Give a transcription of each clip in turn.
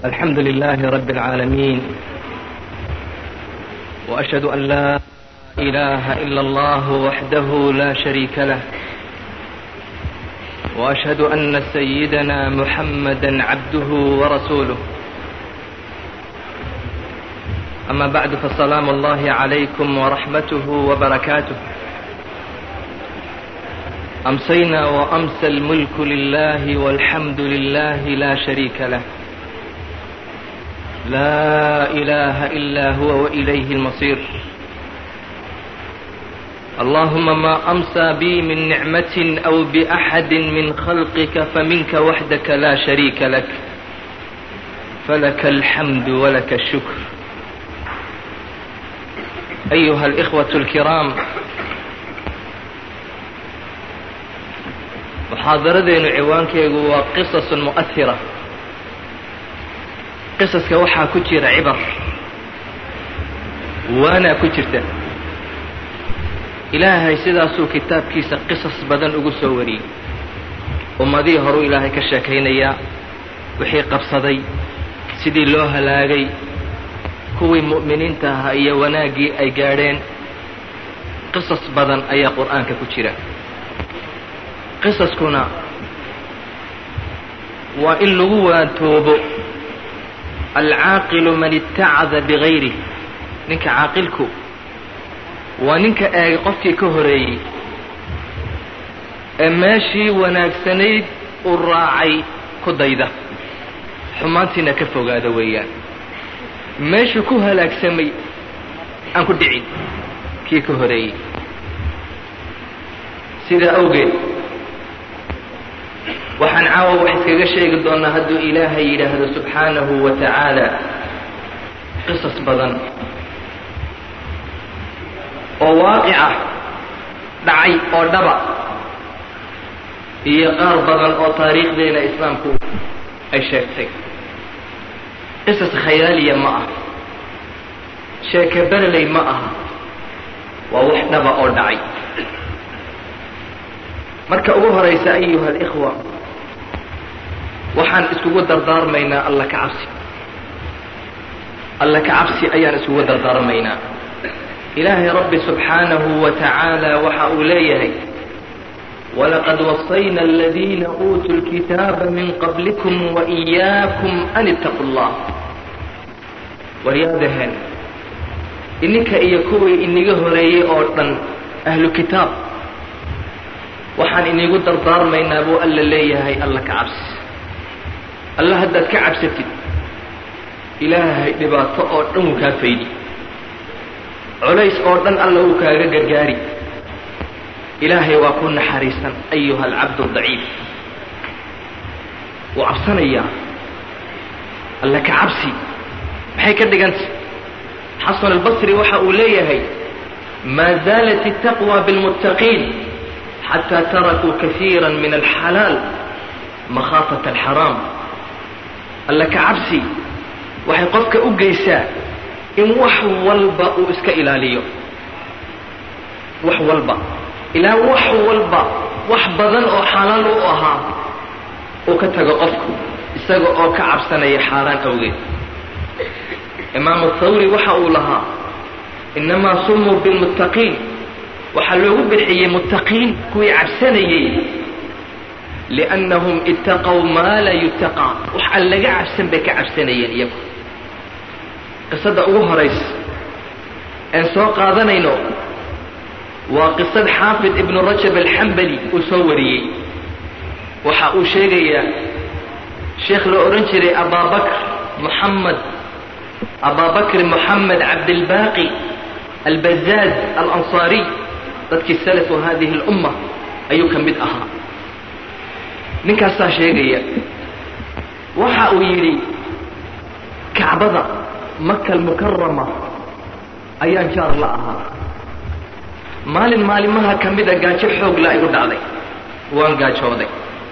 الحمد لله رب العالمين وأشهد أن لا إله إلا الله وحده لا شريك له وأشهد أن سيدنا محمدا عبده ورسوله أما بعد فسلام الله عليكم ورحمته وبركاته أمسينا وأمسى الملك لله والحمد لله لا شريك له لا إله إلا هو وإليه المصير اللهم ما أمسى بي من نعمة أو بأحد من خلقك فمنك وحدك لا شريك لك فلك الحمد ولك الشكر أيها الإخوة الكرام muxaadaradeenu ciwaankeegu waa qisasun mu'ahira qisaska waxaa ku jira cibar waanaa ku jirta ilaahay sidaasuu kitaabkiisa qisas badan ugu soo wariyey ummadihii horuu ilaahay ka sheekaynayaa wixii qabsaday sidii loo halaagay kuwii mu'miniinta ahaa iyo wanaaggii ay gaadheen qisas badan ayaa qur'aanka ku jira qisaskuna waa in lagu waantoobo alcaaqilu man itacada bigayrih ninka caaqilku waa ninka eegay qofkii ka horeeyey ee meeshii wanaagsanayd uu raacay ku dayda xumaantiina ka fogaada weeyaan meeshuu ku halaagsamay aan ku dhicin kii ka horeeyey sidaa awgeed waxaan caawa wax iskaga sheegi doonaa hadduu ilaahay yidhaahdo subxaanahu wa tacaala qisas badan oo waaqica dhacay oo dhaba iyo qaar badan oo taariikhdeena islaamku ay sheegtay qisas khayaaliya ma aha sheeke bereley ma aha waa wax dhaba oo dhacay marka ugu horaysa ayuha alikhwa waxaan iskugu dardaarmaynaa alla ka cabsi alla ka cabsi ayaan iskugu dardaarmaynaa ilaahay rabbi subxaanahu wa tacaala waxa uu leeyahay walaqad wasayna aladiina uutuu lkitaaba min qablikum waإiyaakum an ittaquu اllah waryaadaheen ininka iyo kuwii iniga horeeyey oo dhan ahlu kitaab waxaan inigu dardaarmaynaa buu alla leeyahay alla ka cabsi alla haddaad ka cabsatid ilaahay dhibaato oo dhan wuu kaa faydi culays oo dhan alla wuu kaaga gargaari ilaahay waa ku naxariisan ayuha alcabdu daciif wuu cabsanayaa alla ka cabsi maxay ka dhiganta xasan albasri waxa uu leeyahay maa zaalat itaqwa bilmuttaqiin xataa tarakuu kaiira min alxalaal makhaafata alxaraam alla ka cabsi waxay qofka u geysaa in wax walba uu iska ilaaliyo wax walba ilaa wax walba wax badan oo xalaal u ahaa uu ka tago qofku isaga oo ka cabsanaya xaaraan awgeed imaamu thawri waxa uu lahaa innamaa sumuu bilmuttaqiin waxaa loogu bixiyey muttaqiin kuwii cabsanayey liannahum ittaqow maa laa yutaqaa wax aan laga cabsan bay ka cabsanayeen iyagu qisada ugu horaysa een soo qaadanayno waa qisad xaafid ibnu rajab alxambali uu soo wariyey waxa uu sheegayaa sheekh la odhan jiray abaabakr moxamed abaabakr moxamed cabdilbaaqi albazaad alansaariy dadkii salafu hadihi اlumma ayuu ka mid ahaa ninkaasaa sheegaya waxa uu yidhi kacbada maka almukarama ayaan jaar la ahaa maalin maalimaha ka mida gaajo xoog la igu dhacday waan gaajooday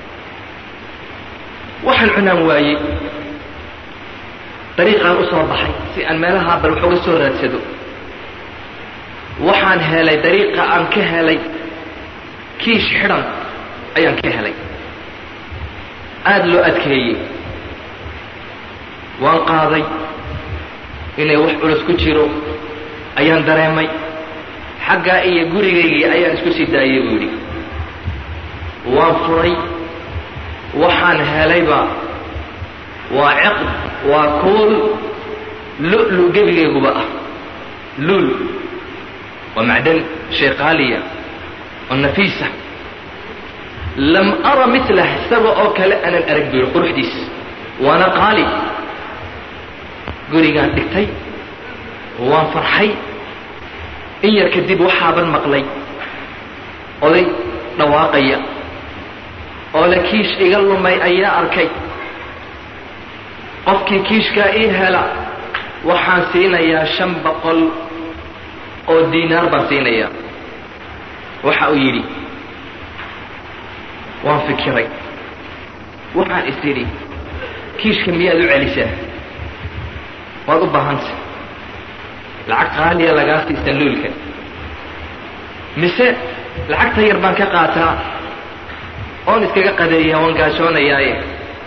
waxaan cunaan waayey dariiqaan u soo baxay si aan meelahaa bal wax uga soo raadsado waxaan helay dariiqa aan ka helay kiish xidhan ayaan ka helay aada loo adkeeyey waan qaaday inay wax culus ku jiro ayaan dareemay xaggaa iyo gurigaygii ayaan isku sii daayay buu yidhi waan furay waxaan helayba waa ciqd waa kuul lu-lu gebigayguba ah luul waa macdan shay qaaliya oo nafiisa lam ara milah isaga oo kale aanan arag buu yidhi quruxdiis waana qaali gurigaan dhigtay waan farxay in yar kadib waxaaban maqlay oday dhawaaqaya oo la kiish iga lumay ayaa arkay qofkii kiishkaa ii hela waxaan siinayaa shan boqol oo diinaar baan siinayaa waxa uu yidhi waan fikiray waxaan is idhi kiishka miyaad u celisaa waad u baahanta lacag qaaliya lagaa siisan luulka mise lacagta yar baan ka qaataa oon iskaga qadeeya waan gaajoonayaaye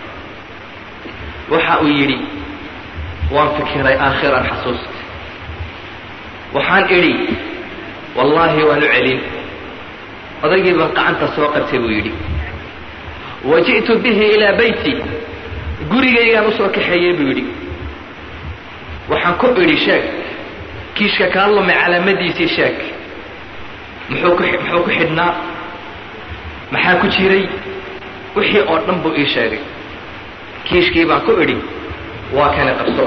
waxa uu yidhi waan fikiray aakhiran xasuusta waxaan idhi wallaahi waan u celin odaygii baan qacanta soo qabtay buu yidhi wa ji'tu bihi ilaa beyti gurigaygaan usoo kaxeeyey buu yidhi waxaan ku idhi sheeg kiishka kaa lumay calaamadiisii sheeg muxuu ku muxuu ku xidhnaa maxaa ku jiray wixii oo dhan buu ii sheegay kiishkii baan ku idhi waa kana qabso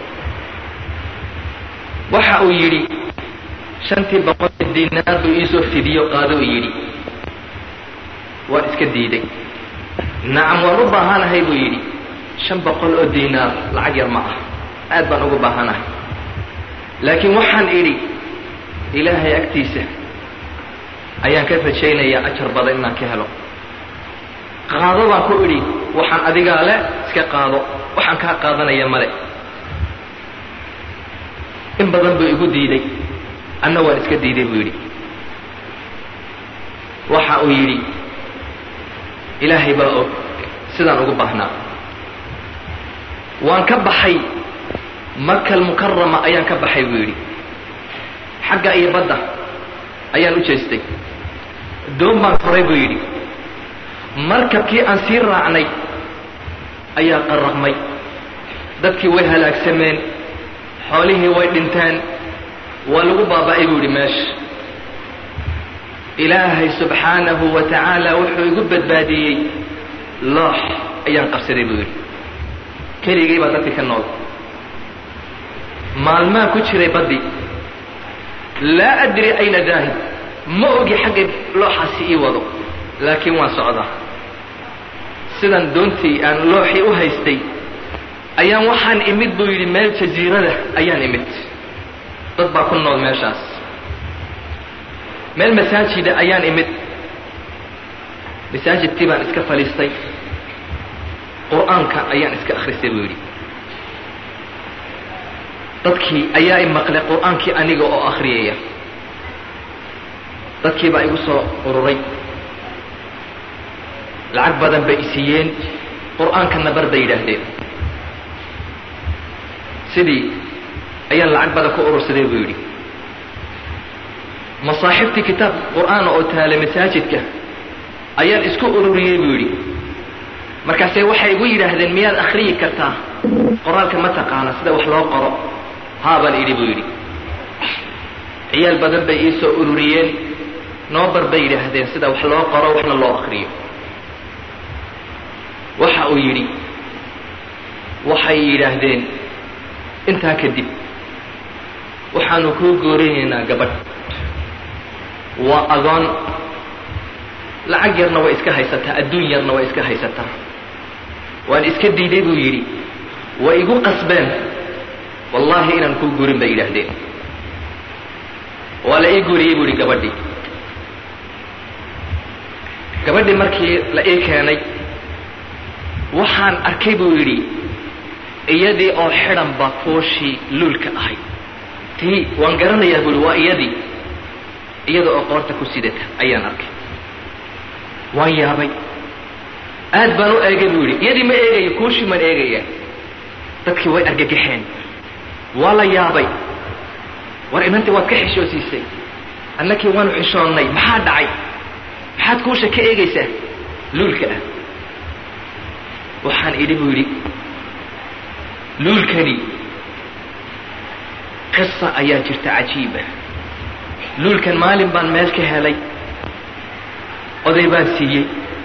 waxa uu yidhi shantii boqol diinaar buu iisoo fidiyo qaado uu yidhi waan iska diiday nacam waan u baahanahay buu yidhi shan boqol oo diinaar lacag yar ma ah aad baan ugu baahanahay laakiin waxaan idhi ilaahay agtiisa ayaan ka rajaynayaa ajar badan inaan ka helo qaado baan ku idhi waxaan adigaa le iska qaado waxaan kaa qaadanaya male in badan buu igu diiday anna waan iska diiday buu yidhi waxa uu yidhi ilaahay baa og sidaan ugu baahnaa waan ka baxay makal mukarama ayaan ka baxay buu yidhi xagga iyo badda ayaan u jeestay doon baan koray buu yidhi markabkii aan sii raacnay ayaa qarraqmay dadkii way halaagsameen xoolihii way dhinteen waa lagu baaba'ay buu yidhi meesha ilaahay subxaanahu wa tacaala wuxuu igu badbaadiyey loox ayaan qabsaday buu yidhi keligay baa dadkii ka nool maalmaa ku jiray baddi laa adri ayna daahib ma ogi xaggay looxaasi ii wado laakiin waan socdaa sidan doontii aan looxii u haystay ayaan waxaan imid buu yidhi meel jasiirada ayaan imid dad baa ku nool meeshaas meel masaajida ayaan imid masaajidkii baan iska fadhiistay qur-aanka ayaan iska akhristay buu yidhi dadkii ayaa i maqlay qur-aankii aniga oo akhriyaya dadkii baa igu soo ururay lacag badan bay isiiyeen qur-aankana bar bay yidhaahdeen sidii ayaan lacag badan ku urursaday buu yidhi masaaxibtii kitaab qur-aana oo taala masaajidka ayaan isku ururiyey buu yidhi markaase waxay igu yidhaahdeen miyaad akhriyi kartaa qoraalka ma taqaana sida wax loo qoro haabaan idhi buu yidhi ciyaal badan bay ii soo ururiyeen noobar bay yidhaahdeen sida wax loo qoro waxna loo akriyo waxa uu yidhi waxay yidhaahdeen intaa kadib waxaanu kuu goorinaynaa gabadh waa agoon lacag yarna way iska haysataa adduun yarna way iska haysataa waan iska diiday buu yidhi way igu qasbeen wallaahi inaan kuu gurin bay yidhaahdeen waa la ii guuriyey buu yidhi gabadhii gabadhii markii la ii keenay waxaan arkay buu yidhi iyadii oo xidhan baa fooshii luulka ahayd tii waan garanayaa buu yidhi waa iyadii iyada oo qoorta ku sidata ayaan arkay waan yaabay aad baan u eegay buu yidhi iyadii ma eegayo kuushii maan eegaya dadkii way argagaxeen waa la yaabay war inantii waad ka xishoosiisay annakii waanu xishoonnay maxaa dhacay maxaad kuusha ka eegaysaa luulka ah waxaan idhi buu yidhi luulkani qisa ayaa jirta cajiiba luulkan maalin baan meel ka helay oday baan siiyey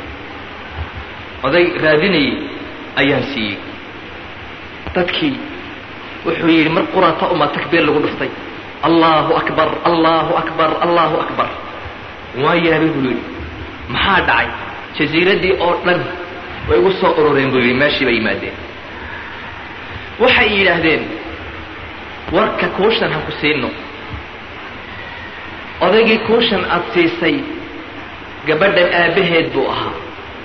oday raadinayay ayaan siiyey dadkii wuxuu yidhi mar qurata uma takbiir lagu dhuftay allahu akbar allahu akbar allahu akbar waa yaabay buu yidhi maxaa dhacay jasiiraddii oo dhan way igu soo urureen buu yidhi meeshii bay yimaadeen waxay yidhaahdeen warka kuushan ha ku siino odaygii kuushan aada siisay gabadhan aabbaheed buu ahaa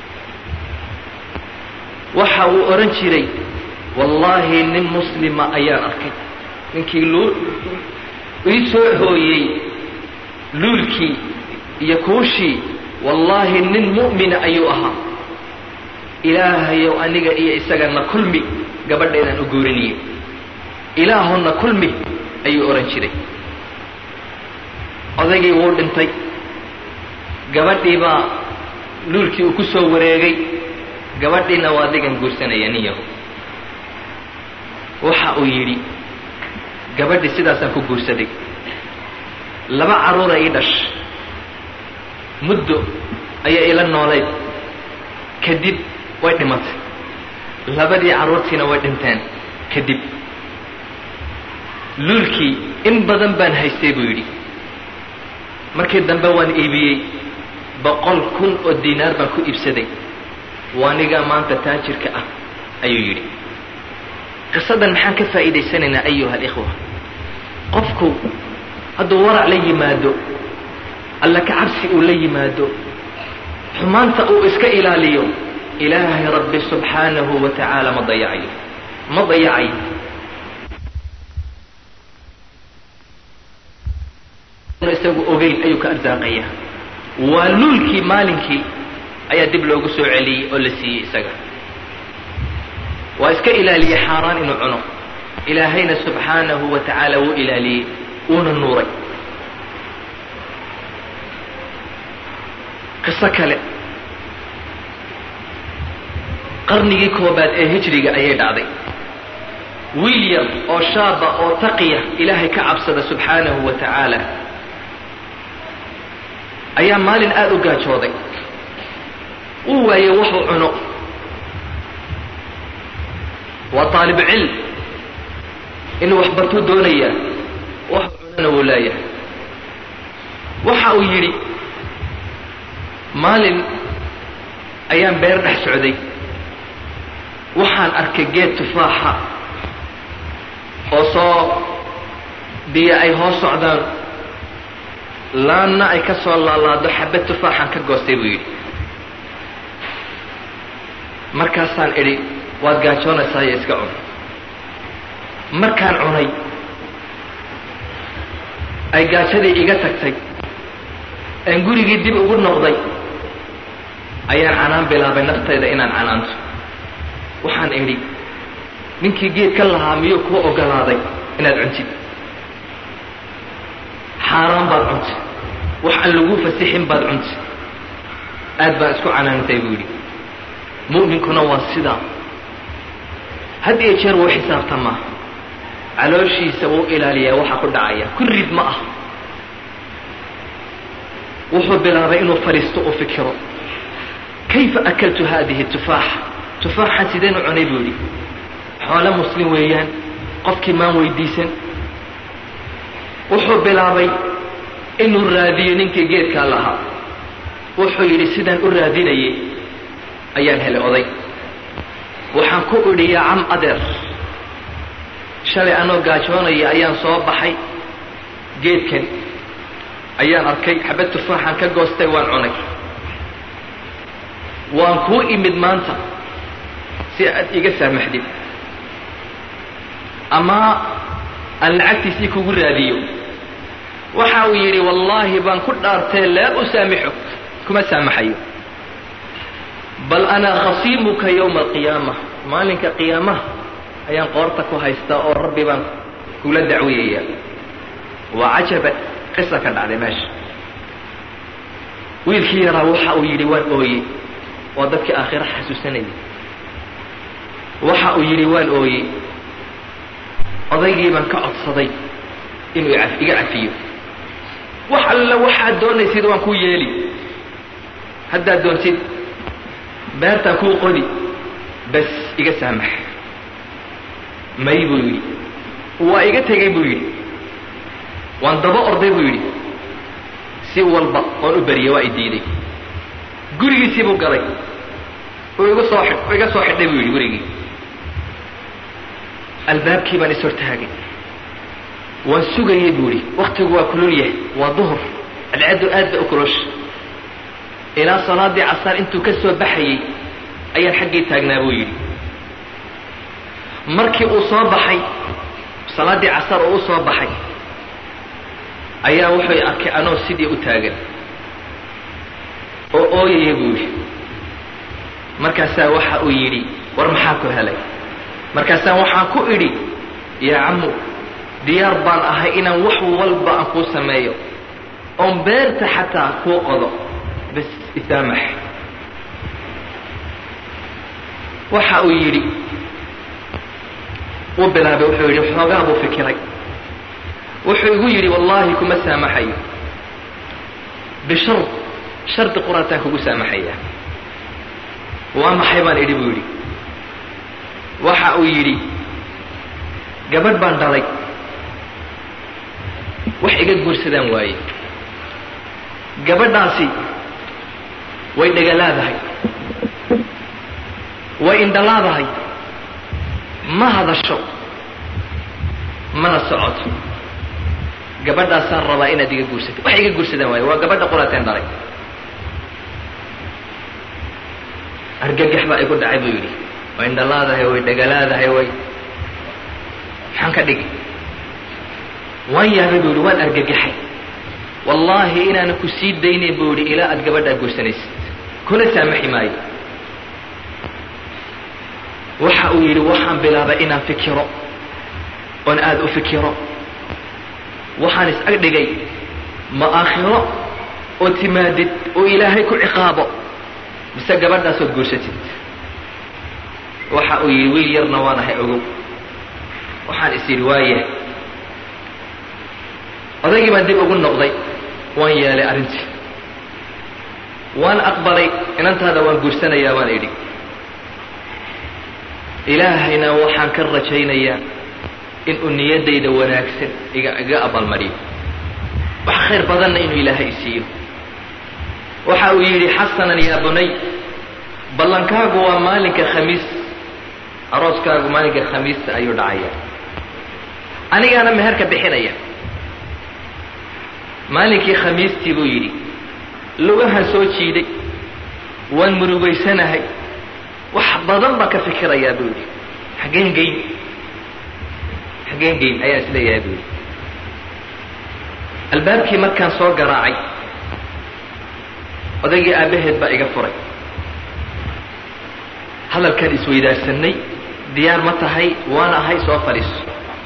waxa uu odhan jiray wallaahi nin muslima ayaan arkay ninkii luu ii soo hooyey luulkii iyo kuushii wallaahi nin mu'mina ayuu ahaa ilaahayow aniga iyo isagana kulmi gabadheedaan u guuriniyey ilaahonna kulmi ayuu odhan jiray odaygii wuu dhintay gabadhii baa luulkii uu ku soo wareegay gabadhiina waa adigan guursanaya nin yahu waxa uu yidhi gabadhii sidaasaan ku guursaday laba carruura ii dhash muddo ayaa ila noolayd kadib way dhimatay labadii carruurtiina way dhinteen kadib luulkii in badan baan haystay buu yidhi markii dambe waan iibiyey boqol kun oo diinaar baan ku iibsaday waanigaa maanta taajirka ah ayuu yidhi qisadan maxaan ka faa'iidaysanaynaa ayuha alikhwa qofku hadduu warac la yimaado alla ka cabsi uu la yimaado xumaanta uu iska ilaaliyo ilaahay rabbi subxaanahu wa tacaala ma dayacayo ma dayacayo isagu ogeyn ayuu ka arsaaqaya waa luulkii maalinkii ayaa dib loogu soo celiyey oo la siiyey isaga waa iska ilaaliyey xaaraan inuu cuno ilaahayna subxaanahu wa tacaala wuu ilaaliyey wuuna nuuray qiso kale qarnigii koobaad ee hijriga ayay dhacday wiil yar oo shaaba oo taqiya ilaahay ka cabsada subxaanahu wa tacaala ayaa maalin aada u gaajooday uu waayey waxuu cuno waa taalib cilm inuu wax bartuu doonayaa waxuu cunona wuu leeyahay waxa uu yidhi maalin ayaan beer dhex socday waxaan arkay geed tufaaxa oo soo biyo ay hoos socdaan laanna ay ka soo laalaado xabad tufaaxaan ka goostay buu yidhi markaasaan idhi waad gaajoonaysaa iyo iska cun markaan cunay ay gaajadii iga tagtay aan gurigii dib ugu noqday ayaan canaan bilaabay naftayda inaan canaanto waxaan idhi ninkii geed ka lahaa miyuu kuu ogolaaday inaad cuntid xaaraan baad cuntay wax aan lagu fasixin baad cuntay aad baan isku canaantay buu yidhi mu'minkuna waa sidaa had iyo jeer wuu xisaabtamaa calooshiisa wuu ilaaliyaa waxa ku dhacaya ku rid ma ah wuxuu bilaabay inuu fadhiisto u fikiro kayfa akaltu haadihi tufaaxa tufaaxan sideen u cunay buu yidhi xoole muslim weeyaan qofkii maan weydiisan wuxuu bilaabay inuu raadiyo ninkii geedkaa lahaa wuxuu yidhi sidaan u raadinayay ayaan helay oday waxaan ku idhi yaa cam adeer shalay anoo gaajoonaya ayaan soo baxay geedkan ayaan arkay xabad tufaaxan ka goostay waan cunay waan kuu imid maanta si aad iga saamaxdid ama aan lacagtiisii kugu raadiyo waxa uu yidhi wallaahi baan ku dhaartee laa usaamixuk kuma saamaxayo bal anaa khasiimuka yowma alqiyaama maalinka qiyaamaha ayaan qoorta ku haystaa oo rabbi baan kula dacwiyaya waa cajaba qisa ka dhacday meesha wiilkii yaraa waxa uu yidhi waan ooyey waa dadkii aakhiro xasuusanayay waxa uu yidhi waan ooyey odaygii baan ka codsaday inuu iga cafiyo wax alla waxaad doonaysid waan kuu yeeli haddaad doontid beertaan kuu qodi bas iga saamax may buu yidhi waa iga tegay buu yidhi waan daba orday buu yidhi si walba oon u beriyey waa i diiday gurigiisii buu galay uu igu soo xidh iga soo xidhay buu yidhi gurigii albaabkii baan is hortaagay waan sugayey buu yidhi waktigu waa kulul yahay waa duhur cadceeddu aad bay u kulosha ilaa salaadii casaar intuu ka soo baxayey ayaan xaggii taagnaa buu yidhi markii uu soo baxay salaaddii casar uu u soo baxay ayaa wuxuu arkay anoo sidii u taagan oo ooyaya buu yidhi markaasaa waxa uu yidhi war maxaa ku helay markaasaa waxaan ku idhi yaa cammu diyaar baan ahay inaan wax walba aan kuu sameeyo oon beerta xataa kuu qodo bas isaamax waxa uu yidhi uu bilaabay wuxuu yidhi xoogaa buu fikiray wuxuu igu yidhi wallaahi kuma saamaxayo bishard shardi quraataan kugu saamaxaya waa maxay baan idhi buu yidhi waxa uu yidhi gabadh baan dhalay wax iga guursadaan waaye gabadhaasi way dhegalaadahay way indhalaadahay ma hadasho mana socoto gabadhaasaan rabaa inaad iga guursato wax iga guursadaan waaye waa gabadha quraateen dhalay argagax baa igu dhacay buu yidhi way indhalaadahay way dhegalaadahay way maxaan ka dhigi waan yaabay buu yidhi waan argagaxay wallaahi inaana ku sii daynayn buu yidhi ilaa aad gabadhaa guursanaysid kuna saamaxi maayo waxa uu yidhi waxaan bilaabay inaan fikiro oon aada u fikiro waxaan is ag dhigay ma aakhiro oo timaadid oo ilaahay ku ciqaabo mise gabadhaasood guursatid waxa uu yidhi wiil yarna waan ahay ogow waxaan is yidhi waaye odaygii baan dib ugu noqday waan yeelay arrintii waan aqbalay inantaada waan guursanayaa baan idhi ilaahayna waxaan ka rajaynayaa inuu niyaddayda wanaagsan iga iga abaalmariyo wax khayr badanna inuu ilaahay isiiyo waxa uu yidhi xasanan yaa bunay ballankaagu waa maalinka khamiis arooskaagu maalinka khamiista ayuu dhacaya anigaana meherka bixinaya maalinkii khamiistii buu yidhi lugahan soo jiiday waan murugaysanahay wax badan baa ka fikirayaa buu yidhi xaggeen geyn xaggeen geyn ayaan isleeyahay buu yidhi albaabkii markaan soo garaacay odaygii aabbaheed baa iga furay hadalkaan isweydaarsanay diyaar ma tahay waan ahay soo fadhiiso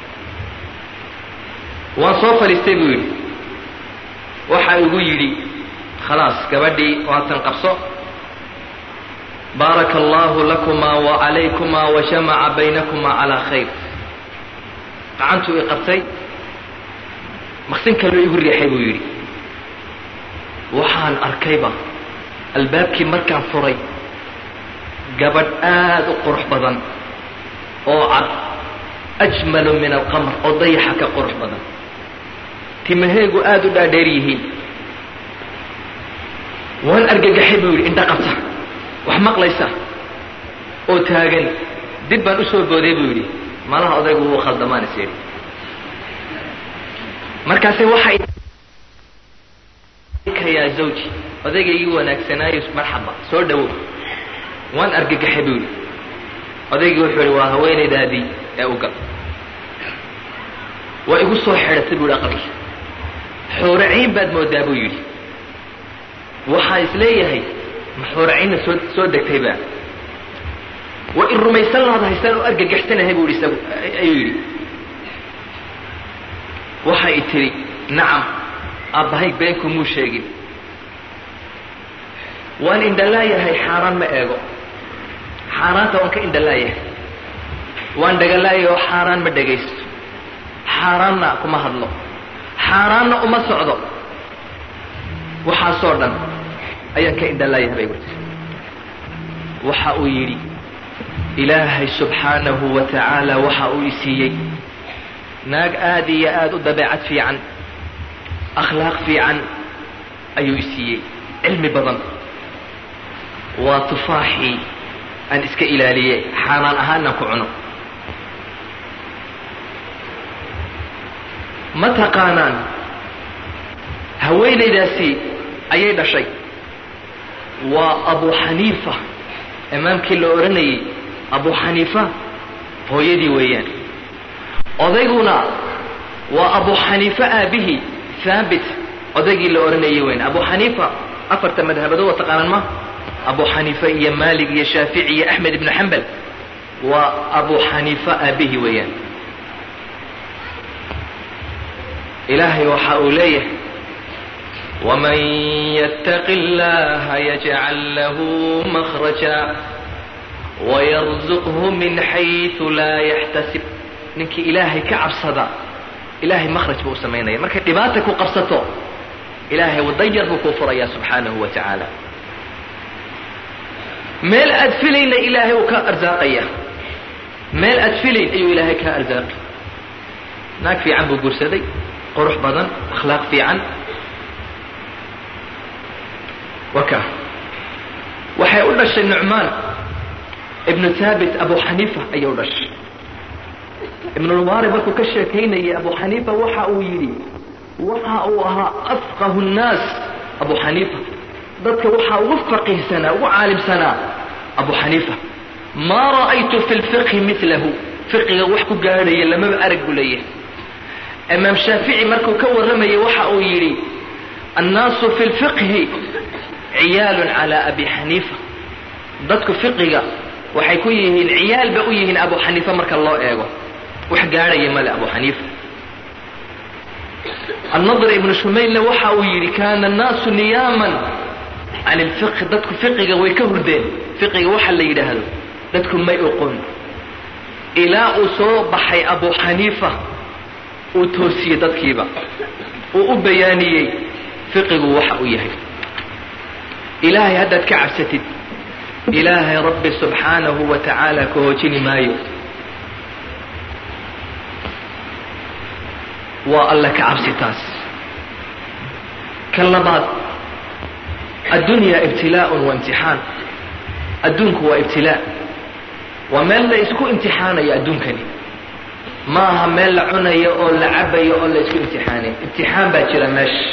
waan soo fadhiistay buu yidhi waxa igu yidhi khalaas gabadhii waatan qabso baaraka allahu lakumaa wa calaykumaa wa jamaca baynakumaa calaa khayr gacantuu i qabtay maqsin kaloo igu riixay buu yidhi waxaan arkayba albaabkii markaan furay gabadh aada u qurux badan oo cad ajmalu min alqamar oo dayaxa ka qurux badan timaheegu aada u dhaadheer yihiin waan argagaxay buu yidhi indha qabta wax maqlaysa oo taagan dib baan u soo booday buu yidhi malaha odaygu wuu khaldamaan is yidhi markaase waxay yaa zawji odaygaygii wanaagsanaayo marxaba soo dhawow waan argagaxay buu yidhi odaygii wuxuu yihi waa haweenaydaadii ee u gal waa igu soo xidhatay buu yidhi aqalkii xuuraciin baad moodaa buu yidhi waxaan is leeyahay ma xuuraciinna soo soo degtayba waa in rumaysan lahaad haystaan oo argagaxsanahay buu isagu ayuu yidhi waxay tidhi nacam aabbahay beenku muu sheegin waan indhalaayahay xaaraan ma eego xaaraanta waan ka indhalaayahay waan dhagalaayay oo xaaraan ma dhagaysto xaaraanna kuma hadlo xaaraanna uma socdo waxaasoo dhan ayaan ka indhalaayahay bay gurti waxa uu yidhi ilaahay subxaanahu wa tacaala waxa uu isiiyey naag aada iyo aada u dabeecad fiican akhlaaq fiican ayuu isiiyey cilmi badan waa tufaaxii aan iska ilaaliyey xaaraan ahaanaan ku cuno ma taqaanaan haweenaydaasi ayay dhashay waa abu xaniifa imaamkii la odhanayey abu xaniifa hooyadii weeyaan odayguna waa abu xaniifa aabihii haabit odaygii la odhanayay weyn abu xaniifa afarta madhabadood waa taqaanaan ma abu xaniifa iyo maalik iyo shaafici iyo axmed ibnu xambal waa abu xaniifa aabihii weeyaan ilaahay waxa uu leeyahay waman yattaqi اllaha yajcal lahu makhraja wayarzuqhu min xayثu laa yaxtasib ninkii ilaahay ka cabsada ilahay makhraj buu u samaynaya markay dhibaata ku qabsato ilaahay wadayar buu kuu furaya subxaanahu wa tacaala meel aad filayna ilaahay uu ka arsaaqaya meel aad filayn ayuu ilaahay kaa arsaaqi naag fiican buu guursaday qurux badan akhlaaq fiican waka waxay u dhashay nucmaan ibnu thaabit abu xaniifa ayay u dhashay ibnulmubaarib markuu ka sheekaynayay abu xaniifa waxa uu yidhi waxa uu ahaa afqahu nnaas abu xaniifa dadka waxaa ugu faqihsanaa ugu caalimsanaa abu xaniifa maa ra'aytu fi lfiqhi milahu fiqiga wax ku gaadhaya lamaba arag buu leeyahay imaam shaafici markuu ka warramayay waxa uu yidhi annaasu fi lfiqhi ciyaalun calaa abi xaniifa dadku fiqiga waxay ku yihiin ciyaal ba u yihiin abu xaniifa marka loo eego wax gaadhaya male abu xaniifa annadr ibnu shumaylna waxa uu yidhi kaana annaasu niyaaman can ilfiqhi dadku fiqiga way ka hurdeen fiqiga waxa la yidhaahdo dadku may oqon ilaa uu soo baxay abu xaniifa uu toosiyey dadkiiba uu u bayaaniyey fiqigu waxa uu yahay ilaahay haddaad ka cabsatid ilaahay rabbi subxaanahu wa tacaala ka hoojini maayo waa alla ka cabsi taas kan labaad addunya ibtilaaun wa imtixaan adduunku waa ibtilaa waa meel la isku imtixaanayo adduunkani ma aha meel la cunayo oo la cabayo oo la isku imtixaanayo imtixaan baa jira meesha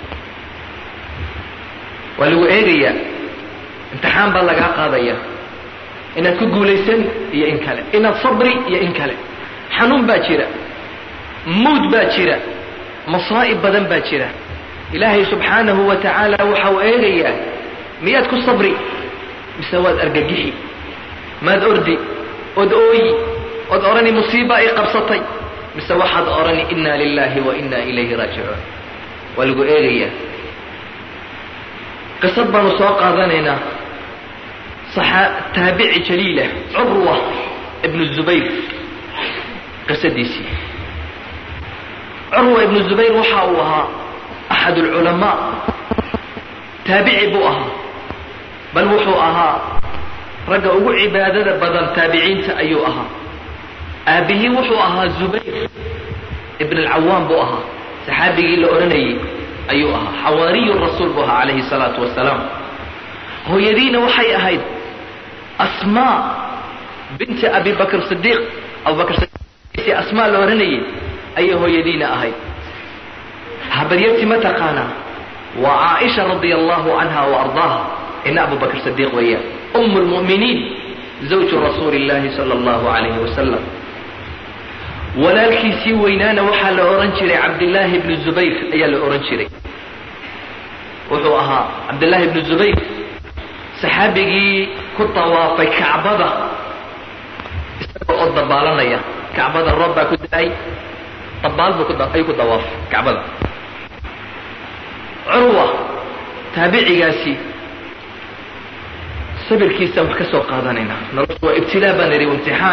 waa lagu eegayaa imtixaan baa lagaa qaadaya inaad ku guulaysan iyo in kale inaad sabri iyo in kale xanuun baa jira muud baa jira masaa'ib badan baa jira ilaahay subxaanahu wa tacaala waxa uu eegayaa miyaad ku sabri mise waad argagixi maad ordi ood ooyi ood odhani musiiba ay qabsatay mise waxaad odhani inna lilahi wa inna ilayhi raajicuun waa lagu eegayaa qisad baanu soo qaadanaynaa taabici jaliila curwa ibnu zubayr qisadiisii curwa ibnu zubayr waxa uu ahaa axad alculamaa taabici buu ahaa bal wuxuu ahaa ragga ugu cibaadada badan taabiciinta ayuu ahaa aabihii wuxuu ahaa zubayr ibn alcawaam buu ahaa saxaabigii la odhanayay ayuu ahaa xawaariyu rasuul buu ahaa calayhi salaatu wasalaam hooyadiina waxay ahayd asmaa binti abi bakr sidiiq abubakr sidiiq asmaa la odhanayay ayay hooyadiina ahayd habaryarti ma taqaanaa waa caaisha radia allahu canha wa ardaaha ina abu bakr sidiiq weeyaan um lmu'miniin zawju rasuuli illahi sala allahu calayhi wasalam walaalkiisii weynaana waxaa la odhan jiray cabdillaahi ibnu zubayr ayaa la odhan jiray wuxuu ahaa cabdillaahi ibnu zubayr saxaabigii ku tawaafay kacbada oo dabaalanaya kacbada roob baa ku da-ay dabaal buu ayuu ku dawaafay kacbada curwa taabicigaasi sabirkiisaan wax ka soo qaadanayna noloshu waa ibtilaa baan idhi imtixaan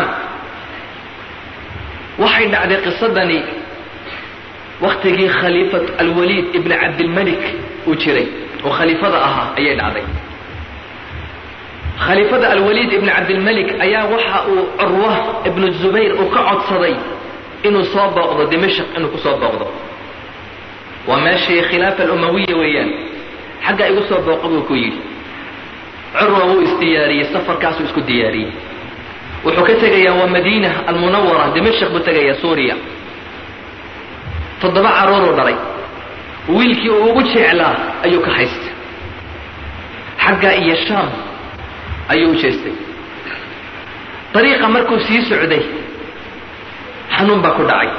waxay dhacday qisadani waktigii khaliifat alwaliid ibn cabdilmalik uu jiray oo khaliifada ahaa ayay dhacday khaliifada alwaliid ibn cabdilmalik ayaa waxa uu curwa ibnu zubayr uu ka codsaday inuu soo booqdo dimashq inuu ku soo booqdo waa meeshii khilaafa alumawiya weeyaan xagga igu soo booqo buu ku yidhi curwa wuu isdiyaariyey safarkaasuu isku diyaariyey wuxuu ka tegayaa waa madiina almunawara dimashq buu tegayaa suuriya toddoba caruuruu dhalay wiilkii uu ugu jeclaa ayuu ka haystay xagga iyo shaam ayuu u jeestay dariiqa markuu sii socday xanuun baa ku dhacay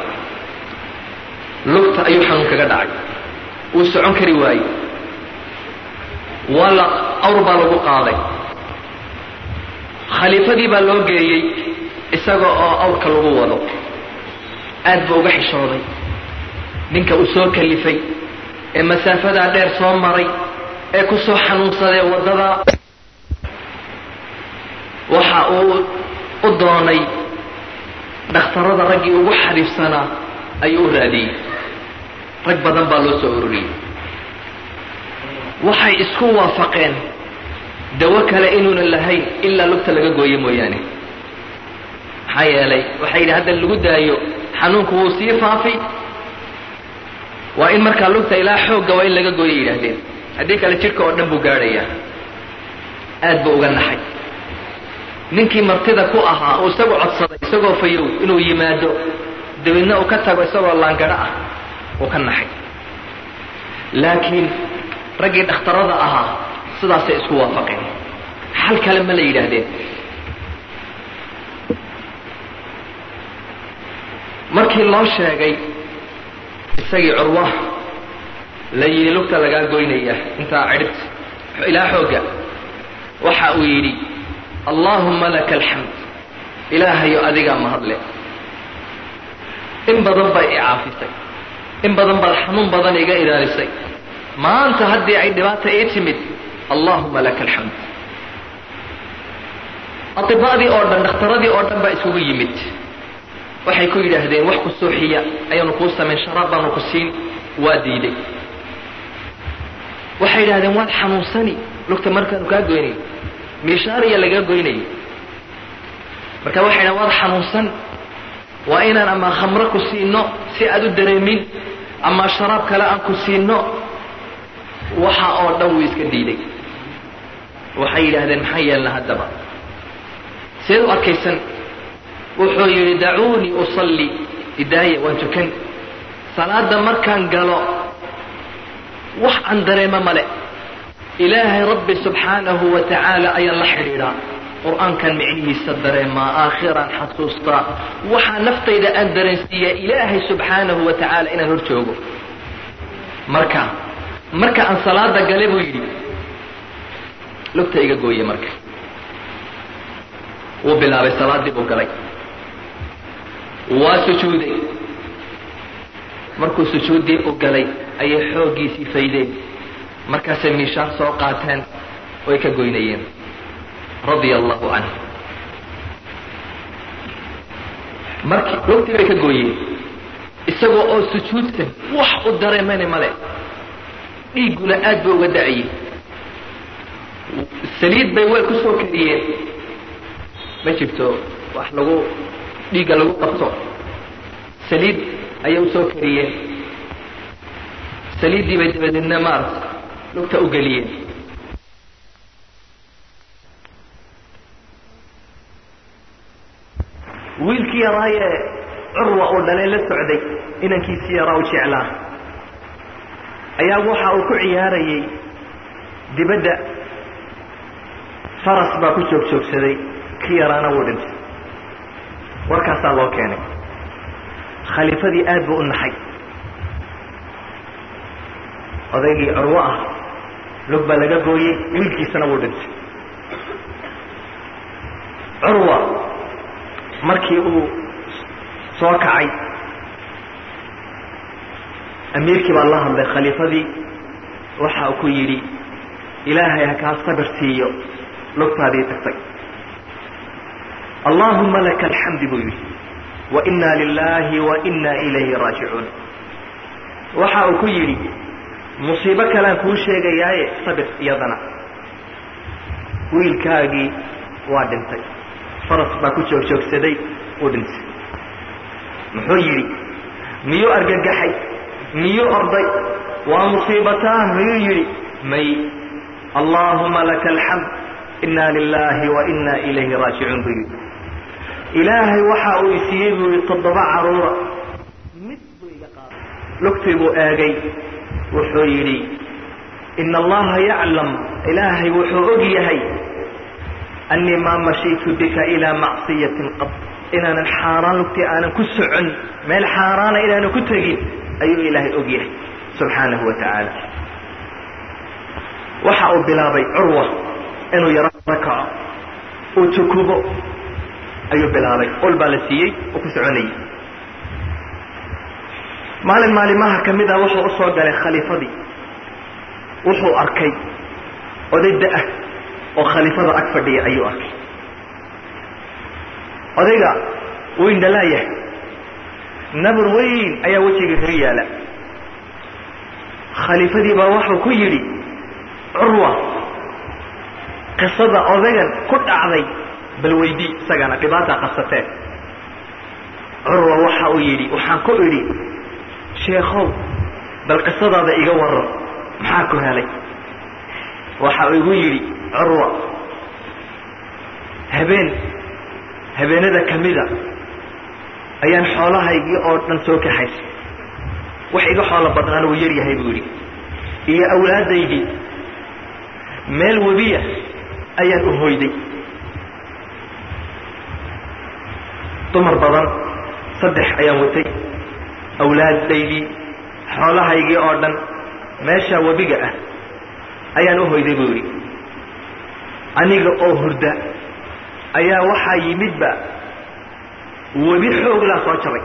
lugta ayuu xanuun kaga dhacay wuu socon kari waayey waa la awr baa lagu qaaday khaliifadii baa loo geeyey isaga oo awrka lagu wado aad buu uga xishooday ninka uu soo kalifay ee masaafadaa dheer soo maray ee ku soo xanuunsadee waddadaa waxa uu u doonay dhakhtarada raggii ugu xariifsanaa ayuu u raadiyey rag badan baa loo soo ururiyey waxay isku waafaqeen dawo kale inuunan lahayn ilaa lugta laga gooyo mooyaane maxaa yeelay waxay yidhi hadda lagu daayo xanuunku wuu sii faafi waa in markaa lugta ilaa xoogga waa in laga gooyo yidhaahdeen haddii kale jidhka oo dhan buu gaadhayaa aad buu uga naxay ninkii martida ku ahaa uu isagu codsaday isagoo fayow inuu yimaado dabeedna uu ka tago isagoo laangaro ah uu ka naxay laakiin raggii dhakhtarada ahaa sidaasay isku waafaqeen xal kale ma la yidhaahdeen markii loo sheegay isagii curwa la yidhi lugta lagaa goynaya intaa cidhibta ilaa xoogga waxa uu yidhi allaahumma laka alxamd ilaahayo adigaa mahadle in badan bay i caafisay in badan baad xanuun badan iga ilaalisay maanta haddii ay dhibaata ii timid allaahuma laka alxamd atiba'dii oo dhan dhakhtaradii oo dhan baa isugu yimid waxay ku yidhaahdeen wax ku suuxiya ayaanu kuu samayn sharaab baanu ku siin waa diiday waxay yidhahdeen waad xanuunsani lugta markaanu kaa goynay miishaariya lagaa goynayay marka waxay dhahen waad xanuunsan waa inaan ama khamro ku siino si aad u dareemin ama sharaab kale aan ku siino waxa oo dhan wuu iska diiday waxay yidhaahdeen maxaa yeelna haddaba seed u arkaysan wuxuu yidhi dacuunii usalli idaaya waan tukan salaada markaan galo wax aan dareemo male ilaahay rabbi subxaanahu wa tacaala ayaan la xidhiidhaa qur-aankan micnihiisa dareemaa aakhiraan xasuustaa waxaa naftayda aan dareensiiyaa ilaahay subxaanahu wa tacaala inaan hor joogo marka marka aan salaada gale buu yidhi lugta iga gooye marka wuu bilaabay salaaddii buu galay waa sujuuday markuu sujuuddii u galay ayay xooggiisii faydeen markaasay miishaar soo qaateen oy ka goynayeen radia allahu canhu markii lugtii bay ka gooyeen isagoo oo sujuudsan wax u dareemayna male dhiigguna aad ba uga da-ayey saliid bay way ku soo kariyeen ma jirto wax lagu dhiigga lagu qabto saliid ayay usoo kariyeen saliiddii bay dabadeedna maarata lugta u geliyeen wiilkii yaraayee curwa uu dhalay la socday inankiisii yaraa u jeclaa ayaa waxa uu ku ciyaarayay dibadda faras baa ku joog joogsaday kii yaraana wuu dhintay warkaasaa loo keenay khaliifadii aad buu u naxay odaygii curwo ah lug baa laga gooyey wiilkiisana wuu dhintay curwa markii uu soo kacay amiirkii baa la hadlay khaliifadii waxa uu ku yidhi ilaahay ha kaa sabir siiyo lugtaadii tagtay allaahuma laka alxamdi buu yidhi wa inna lilaahi wa inna ilayhi raajicuun waxa uu ku yidhi musiibo kalean kuu sheegayaaye sabir iyadana wiilkaagii waa dhintay faras baa ku joogjoogsaday uu dhintay muxuu yidhi miyuu argagaxay miyuu orday waa musiibataan miyuu yidhi may allaahuma laka alxamd inna lilaahi wa inna ilayhi raajicuun buu yidhi ilaahay waxa uu isiiyey buu yidhi toddoba caruura mid buu iga qaaday lugtii buu eegay wuxuu yidhi ina allaha yaclam ilaahay wuxuu og yahay annii maa mashiitu bika ilaa macsiyatin qad inaanan xaaraan lugtii aanan ku socon meel xaaraana inaanan ku tegin ayuu ilaahay og yahay subxaanahu wa tacaala waxa uu bilaabay curwa inuu yaro kaco uu tukubo ayuu bilaabay ol baa la siiyey uu ku soconayay maalin maalimaha ka mid ah wuxuu u soo galay khaliifadii wuxuu arkay oday da-ah oo khaliifada ag fadhiya ayuu arkay odayga wuu indhalaayahay nabur weyn ayaa wejiga kaga yaala khaliifadii baa wuxuu ku yidhi curwa qisada odaygan ku dhacday bal weydii isagana dhibaataa qabsateen curwa waxa uu yidhi waxaan ku idhi sheekhow bal qisadaada iga waran maxaa ku helay waxa uu igu yidhi curwa habeen habeenada ka mida ayaan xoolahaygii oo dhan soo kaxaysay wax iga xoolo badnaana wuu yar yahay buu yidhi iyo awlaadaydii meel webiya ayaan u hoyday dumar badan saddex ayaan watay awlaadaydii xoolahaygii oo dhan meesha webiga ah ayaan u hoyday buu yidhi aniga oo hurda ayaa waxaa yimidba webi xooglaa soo jabay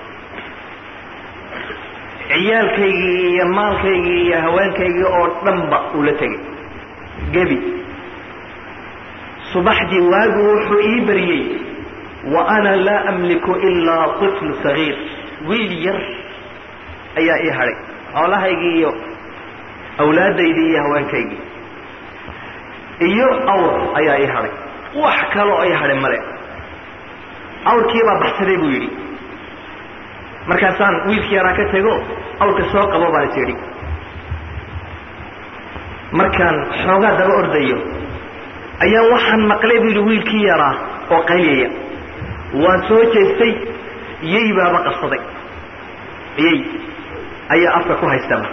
ciyaalkaygii iyo maalkaygii iyo haweenkaygii oo dhanba uu la tegay gebi subaxdii waagu wuxuu ii bariyey wa ana laa amliku ilaa طifl sagiir wiil yar ayaa ii hadhay xoolahaygii iyo awlaadaydii iyo haweenkaygii iyo awr ayaa ii hadhay wax kaloo ii hadhay male awrkiibaa baxsaday buu yidhi markaasaan wiilkii yaraa ka tego awrka soo qabo baan is yidhi markaan xoogaa daba ordayo ayaan waxaan maqlay buu yidhi wiilkii yaraa oo qayliyaya waan soo jeestay yey baaba qabsaday yey ayaa afka ku haystaba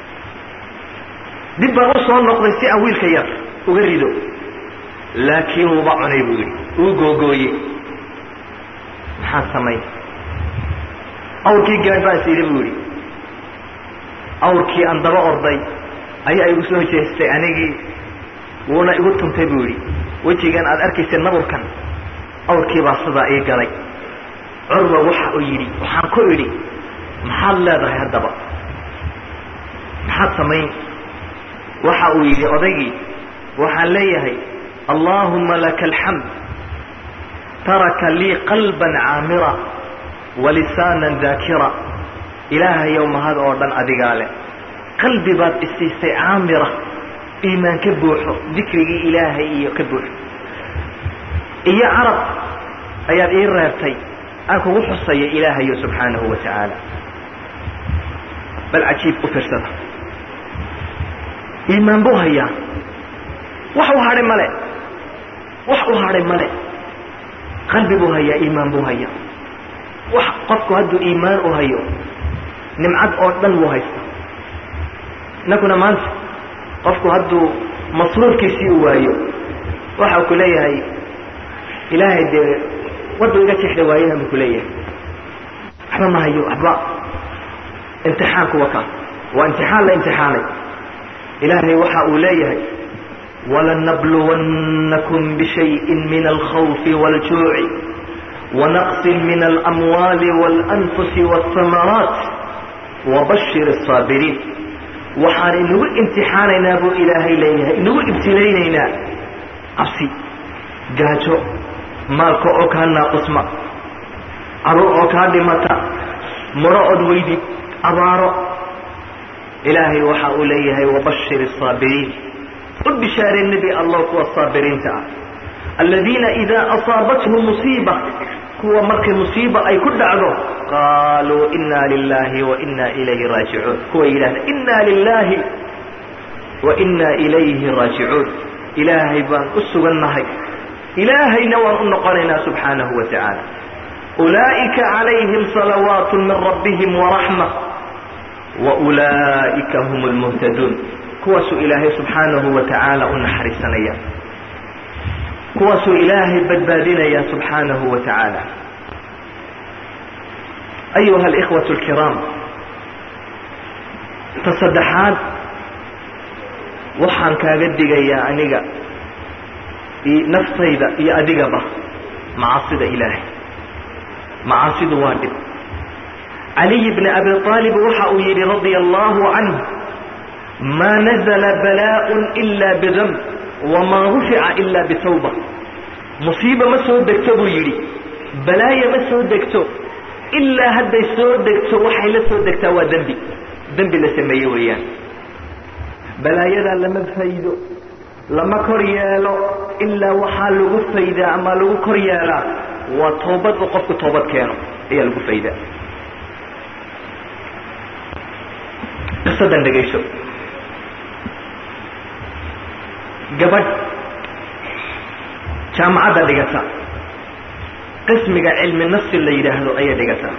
dib baan u soo noqday si aan wiilka yar uga rido laakiin wuuba cunay buu yidhi wuu googooye maxaan samayn awrkii gaadh baan is yidhi buu yidhi awrkii aan daba orday ayaa igu soo jeestay anigii wuuna igu tuntay buu yidhi wejigan aad arkaysa naburkan awrkii baa sidaa ii galay curwa waxa uu yidhi waxaan ku idhi maxaad leedahay haddaba maxaad samayn waxa uu yidhi odaygii waxaan leeyahay allaahuma laka alxamd taraka lii qalban caamira walisaanan daakira ilaahayow mahad oo dhan adigaa leh qalbi baad isiisay caamira iimaan ka buuxo dikrigii ilaahay iyo ka buuxo iyo carab ayaad ii reebtay aan kugu xusaya ilaahayo subxaanahu wa tacaala bal cajiib u firsada iimaan buu hayaa wax u hadhay male wax u hadhay male qalbi buu hayaa iimaan buu hayaa wax qofku hadduu iimaan u hayo nimcad oo dhan wuu haysta innakuna maanta qofku hadduu masruurkiisii u waayo waxa ku leeyahay ilaahay dee waddu iga jexda waayahan buu ku leeyahay waxba ma hayo waxba imtixaanku waka waa imtixaan la imtixaanay ilaahay waxa uu leeyahay walanabluwannakum bishayin min alkhawfi wاljuuci wanaqsin min alamwaali waalanfusi waاsamaraat wabashir الsaabiriin waxaan inagu imtixaanaynaa buu ilaahay leeyahay inagu ibtilaynaynaa cabsi gaajo maalka oo kaa naaqusma caruur oo kaa dhimata muro od weydid abaaro ilaahay waxa uu leeyahay wabashir الsaabiriin u bishaaree nebi allah kuwa saabiriinta ah aladiina idaa asaabathum musiiba kuwa markay musiiba ay ku dhacdo qaaluu ina lilahi wa ina ilayhi raajicuun kuwa yidhahda ina lilahi wa ina ilayhi raajicuun ilaahay baan u sugannahay ilaahayna waan u noqonaynaa subxaanahu wa tacaala ulaa'ika calayhim salawaat min rabbihim waraxma wa ulaa'ika hum lmuhtaduun kuwaasuu ilaahay subxaanahu wa tacaala u naxariisanaya kuwaasuu ilaahay badbaadinaya subxaanahu wa tacaala ayuha alikhwatu alkiraam ta saddexaad waxaan kaaga digayaa aniga naftayda iyo adigaba macaasida ilaahay macaasidu waa dhib caliy bni abi aalib waxa uu yidhi radia allahu canh ma nazla balaaء ila bidamb wamaa rufica ila bitawba musiiba ma soo degto buu yidhi balaayo ma soo degto ilaa hadday soo degto waxay la soo degtaa waa dembi dembi la sameeye weeyaan balaayadaa lama faydo lama kor yeelo ilaa waxaa lagu faydaa ama lagu kor yeelaa waa toobad uu qofku toobad keeno ayaa lagu faydaa qisadan dhegayso gabadh jaamacadda dhigata qismiga cilmi nafsi la yidhaahdo ayay dhigataa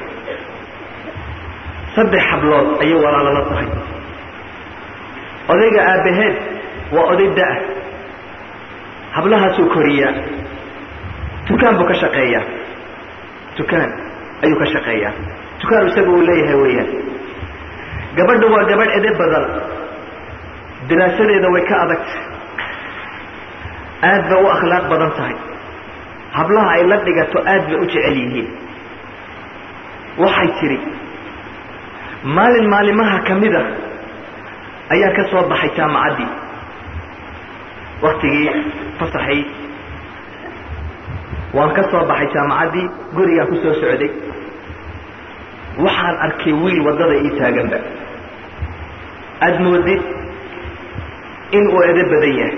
saddex hablood ayay walaalala tahay odayga aabbaheed waa oday da-a hablahaasuu koriyaa dukaan buu ka shaqeeyaa dukaan ayuu ka shaqeeyaa dukaan isaga uu leeyahay weeyaan gabadha waa gabadh ede badan diraasadeeda way ka adagtay aad bay u akhlaaq badan tahay hablaha ay la dhigato aad bay u jecel yihiin waxay tidhi maalin maalimaha ka mida ayaa ka soo baxay jaamacaddii waktigii fasaxay waan ka soo baxay jaamacaddii gurigaan ku soo socday waxaan arkay wiil waddada ii taaganba aada moodid in uu edo badan yahay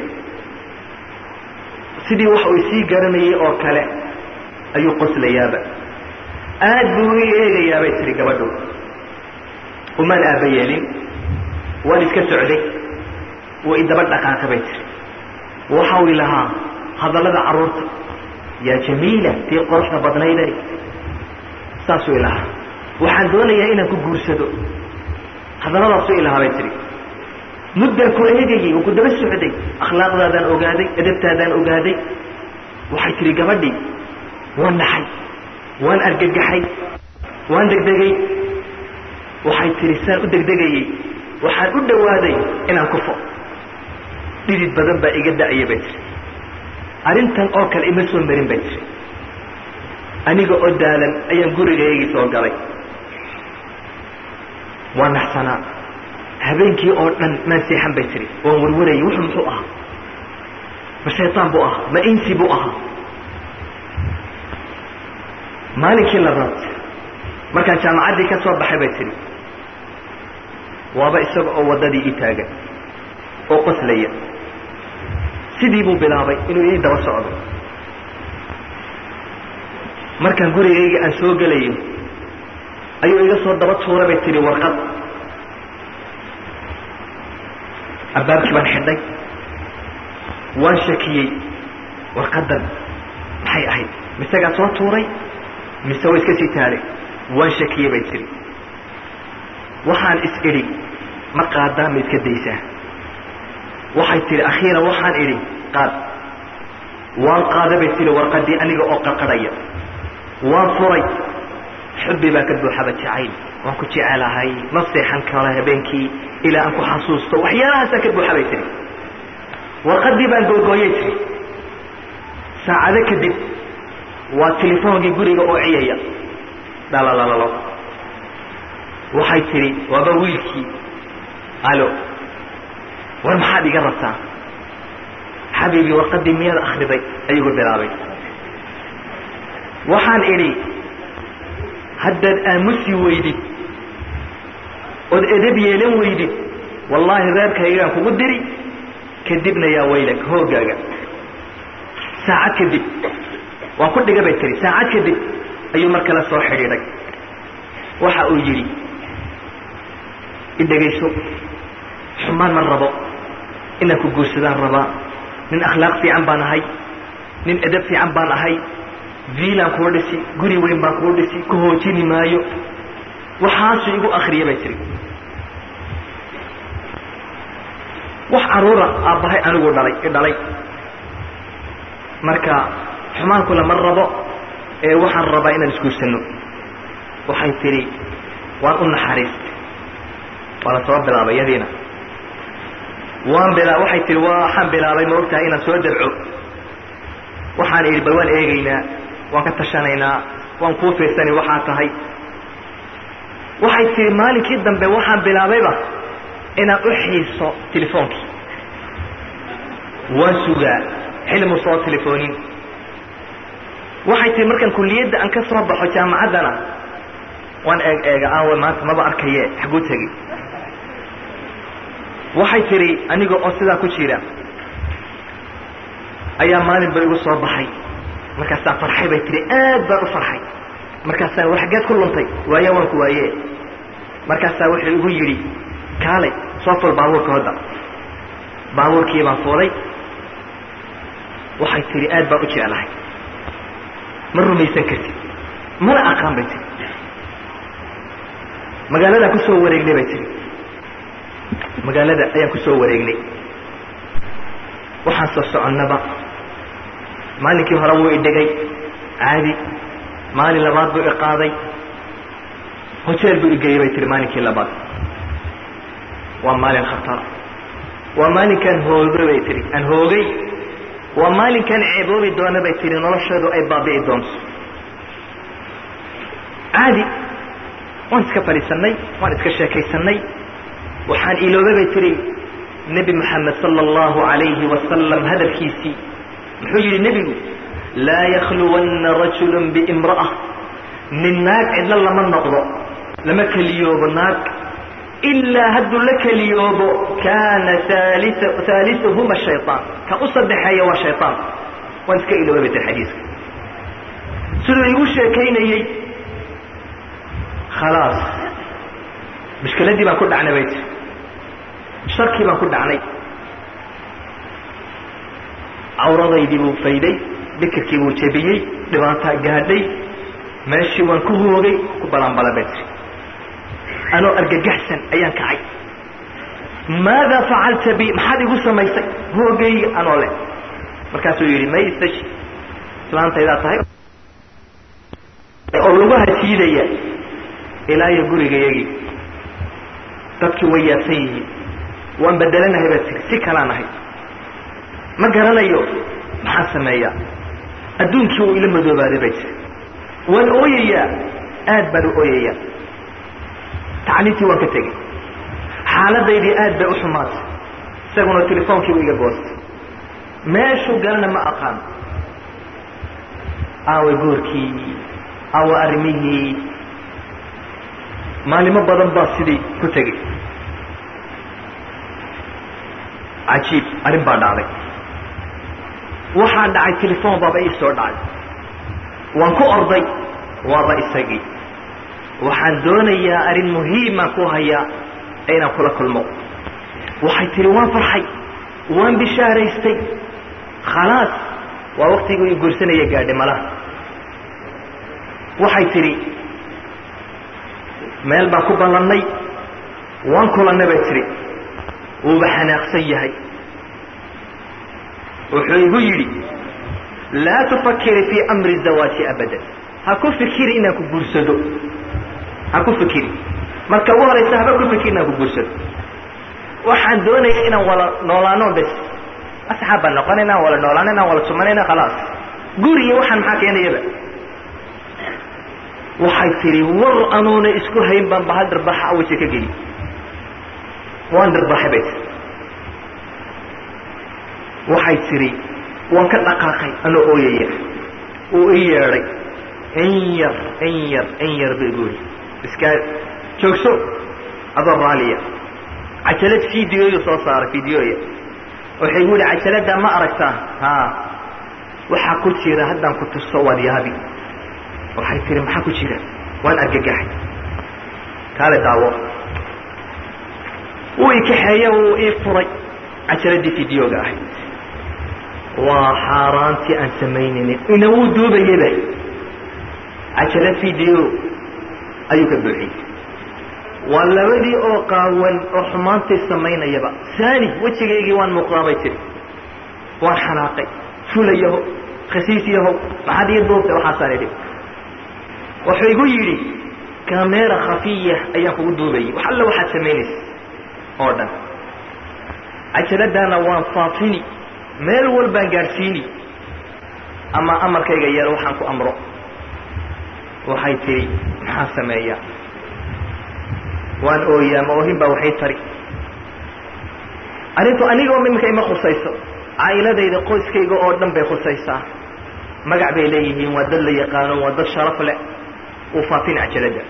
sidii wax uu isii garanayay oo kale ayuu qoslayaaba aad buu ii eegayaa bay tihi gabadhu umaan aaba yeelin waan iska socday wuu idaba dhaqaaqa bay tihi waxau i lahaa hadallada carruurta yaa jamiila tii quruxda badnayday saasuu i lahaa waxaan doonayaa inaan ku guursado hadalladaasuu i lahaa bay tihi muddaan ku eegayay oo ku daba socday akhlaaqdaadaan ogaaday edabtaadaan ogaaday waxay tihi gabadhii waan naxay waan argagaxay waan degdegay waxay tihi saan u degdegayey waxaan u dhowaaday inaan kufo dhidid badan baa iga da'aya bay tihi arrintan oo kale ima soo marin bay tihi aniga oo daalan ayaan gurigaygii soo galay waa naxsanaa habeenkii oo dhan maan seexan bay tihi waan warwarayay wuxuu muxuu ahaa ma shaytaan buu ahaa ma insi buu ahaa maalinkii labaad markaan jaamacaddii ka soo baxay bay tihi waaba isaga oo waddadii ii taagan oo qoslaya sidii buu bilaabay inuu ii daba socdo markaan gurigayga aan soo gelayo ayuu iga soo daba tuura bay tihi warqad albaabkii baan xidhay waan shakiyey warqaddan maxay ahayd misegaa soo tuuray mise way iska sii taalay waan shakiyey bay tihi waxaan is idhi ma qaadaa ma iska daysaa waxay tihi akhiiran waxaan idhi qaad waan qaada bay tihi warqaddii aniga oo qarqadhaya waan furay xubbi baa ka buuxaba jacayl waan ku jecelahay ma seexan karo habeenkii ilaa aan ku xasuusto waxyaalahaasaa ka buuxa bay tihi warqaddii baan googooyay tihi saacado kadib waa telefoonkii guriga oo ciyaya dhalalalalo waxay tidhi waaba wiilkii alo war maxaad iga rabtaa xabiibii warqaddii miyaad akhriday ayugu bilaabay waxaan idhi haddaad aamusi weydid ood edab yeelan weydid wallaahi reerkaygaan kugu diri kadibna yaa waylak hooggaaga saacad kadib waa ku dhiga bay tiri saacad kadib ayuu mar kale soo xidhiidhay waxa uu yidhi idhegayso xumaan ma rabo inaan ku guursadaan rabaa nin akhlaaq fiican baan ahay nin edab fiican baan ahay viilaan kuu dhisi guri weyn baan kuu dhisi ku hoojini maayo waxaasuu igu akriya bay tiri wax caruura aabbahay anigu dhalay i dhalay marka xumaankuna ma rabo ee waxaan rabaa inaan isguursanno waxay tidhi waan u naxariistay waa la soo bilaabay yadiina waan bila waxay tihi waxaan bilaabay ma ogtahay inaan soo dabco waxaan idhi bal waan eegaynaa waan ka tashanaynaa waan kuu fiirsani waxaa tahay waxay tihi maalinkii dambe waxaan bilaabayba inaan u xiiso telefoonkii waan sugaa xilmu soo telefoonin waxay tihi markaan kulliyadda aan ka soo baxo jaamacaddana waan eeg eega aawe maanta maba arkaye xaguu tegey waxay tidhi aniga oo sidaa ku jira ayaa maalin ba igu soo baxay markaasaan farxay bay tihi aad baan u farxay markaasaan war xaggeed ku luntay waaye waan ku waaye markaasaa wuxuu igu yidhi kaalay soo ful baabuurka hodda baabuurkii baan fuulay waxay tidhi aad baan u jeclahay ma rumaysan kartid mana aqaan bay tihi magaaladaa kusoo wareegnay bay tihi magaalada ayaan kusoo wareegnay waxaan soo soconnaba maalinkii hore wuu idhigay caadi maalin labaad buu iqaaday hoteel buu igeeyey bay tihi maalinkii labaad waa maalin khatara waa maalinkaan hoogay bay tihi aan hoogay waa maalinkaan ceeboobi doona bay tihi nolosheedu ay baabi'i doonto caadi waan iska fadhiisannay waan iska sheekaysanay waxaan iloobay bay tihi nebi moxamed sala allahu alayhi wasalam hadalkiisii muxuu yidhi nebigu laa yakhluwanna rajulu biimra'a nin naag cidlo lama noqdo lama keliyoobo naag ilaa hadduu la keliyoobo kaana haalisuhuma shayطaan ka u saddexeeya waa shayطaan waan iska iloobay bay tihi xadiiska siduu igu sheekaynayey khalaas mushkiladdii baan ku dhacnay bay tii sharkii baan ku dhacnay cawradaydii buu fayday bikirkii buu jebiyey dhibaataa gaadhay meeshii waan ku hoogay ku balanbala bay tii anoo argagaxsan ayaan kacay maadaa facalta bi maxaad igu samaysay hoogayga anoo leh markaasuu yidhi may istaji islaantaydaa tahay oo lagu hatiidaya ilaa iyo gurigayagii dadkii way yaabsan yihiin waan bedelanahay baa tiri si kalaan ahay ma garanayo maxaan sameeyaa adduunkii uu ila madoobaaday bay tiri waan ooyayaa aad baan u ooyayaa tacliintii waan ka tegey xaaladaydii aad bay u xumaatay isaguna telefoonkiibu iga goostay meeshuu galana ma aqaan aawe goorkii aawe arrimihii maalimo badan baa sidii ku tegey cajiib arrin baa dhacday waxaa dhacay telefoon baaba ii soo dhacay waan ku orday waaba isagii waxaan doonayaa arrin muhiima ku hayaa inaan kula kulmo waxay tihi waan farxay waan bishaaraystay khalaas waa waktigii i guursanaya gaadhay malaha waxay tidhi meel baan ku ballannay waan kulannay bay tidhi wuuba xanaaqsan yahay wuxuu igu yidhi laa tufakiri fii amri zawaaji abadan ha ku fikiri inaan ku guursado ha ku fikiri marka ugu horaysa haba ku fikiri inaan ku guursado waxaan doonaya inaan wala noolaano bes asxaab baan noqonayna wala noolaanayna wala tumanayna khalaas guriga waxaan maxaa keenayaba waxay tidhi war anuuna isku hayn baan bahal dhirbaxa aweyse ka geli waan dhirbaxay bay tii waxay tidhi waan ka dhaqaaqay anoo ooyaya uu i yeedhay in yar in yar in yar ba igu yidhi iskaa joogso adoo raaliya cajalad videoyu soo saaray videoya waxay gu yihi cajaladdaa ma aragtaa haa waxaa ku jira haddaan ku tuso waad yaabi waxay tihi maxaa ku jira waan argagaxay kaale daawo wuu i kaxeeye wuu ii furay cajaladii videoga ahayd waa xaaraantii aan samaynaynin ina wuu duubayaba cajalad video ayuu ka buuxiyey waa labadii oo qaawan oo xumaantay samaynayaba saani wejigaygii waan muuqdaa bay tiri waan xanaaqay fulayaho khasiis yahow maxaad ii duubtay waxaasaan idhi wuxuu igu yidhi kameera khafiya ayaan kugu duubayay wax alla waxaad samaynaysa oo dhan cajaladaana waan faafini meel walbaan gaadhsiini ama amarkayga yar waxaan ku amro waxay tihi maxaan sameeyaa waan ooyaa ma oohin baa waxay tari arrintu anigoo iminka ima khusayso caa'iladayda qoyskayga oo dhan bay khusaysaa magac bay leeyihiin waa dad la yaqaano waa dad sharaf leh uu faafin cajaladda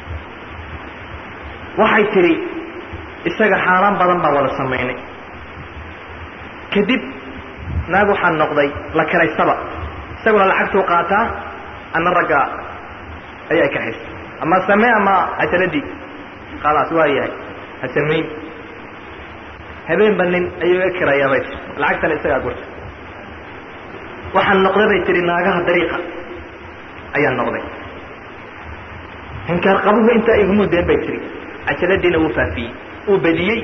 waxay tidhi isaga xaaraan badan baan wada samaynay kadib naag waxaan noqday la kiraystaba isaguna lacagtuu qaataa ana ragga ayaa ka haysta ama samee ama cajaladii khalaas waa yahay ha samayn habeenba nin ayuu iga kirayaa bay tii lacagtana isagaa gurta waxaan noqday bay tihi naagaha dariiqa ayaan noqday inkaar qabuhu intaa igumudeen bay tihi cajaladiina wuu faafiyey uu badiyey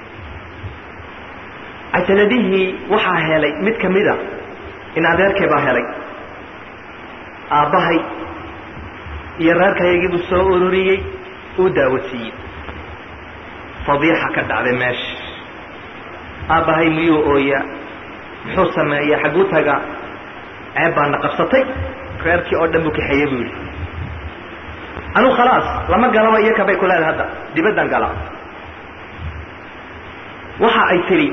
cajaladihii waxaa helay mid ka mida in adeerkay baa helay aabbahay iyo reerkayagiibuu soo ururiyey uu daawasiiyey fadiixa ka dhacday meesha aabbahay miyuu ooyaa muxuu sameeyaa xagguu tagaa ceeb baana qabsatay reerkii oo dhan buu kaxeeyey buu yidhi anuu khalaas lama galaba iyo kabay ku leedahay hadda dibaddan gala waxa ay tidhi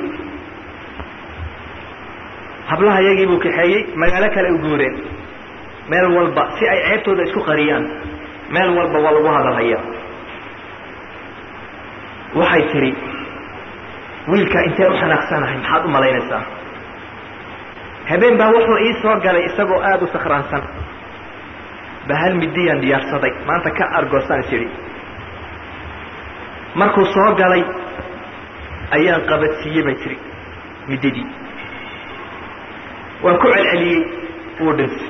hablaha yagii buu kaxeeyey magaalo kale u guureen meel walba si ay ceebtooda isku qariyaan meel walba waa lagu hadalhayaa waxay tidhi wiilkaa intee u xanaaqsanahay maxaad u malaynaysaa habeen baa wuxuu ii soo galay isagoo aada u sakhraansan ba hal midiyaan diyaarsaday maanta ka argoosaan tidhi markuu soo galay ayaan qabadsiiyey bay tidhi mididii waan ku celceliyey wuu dhintay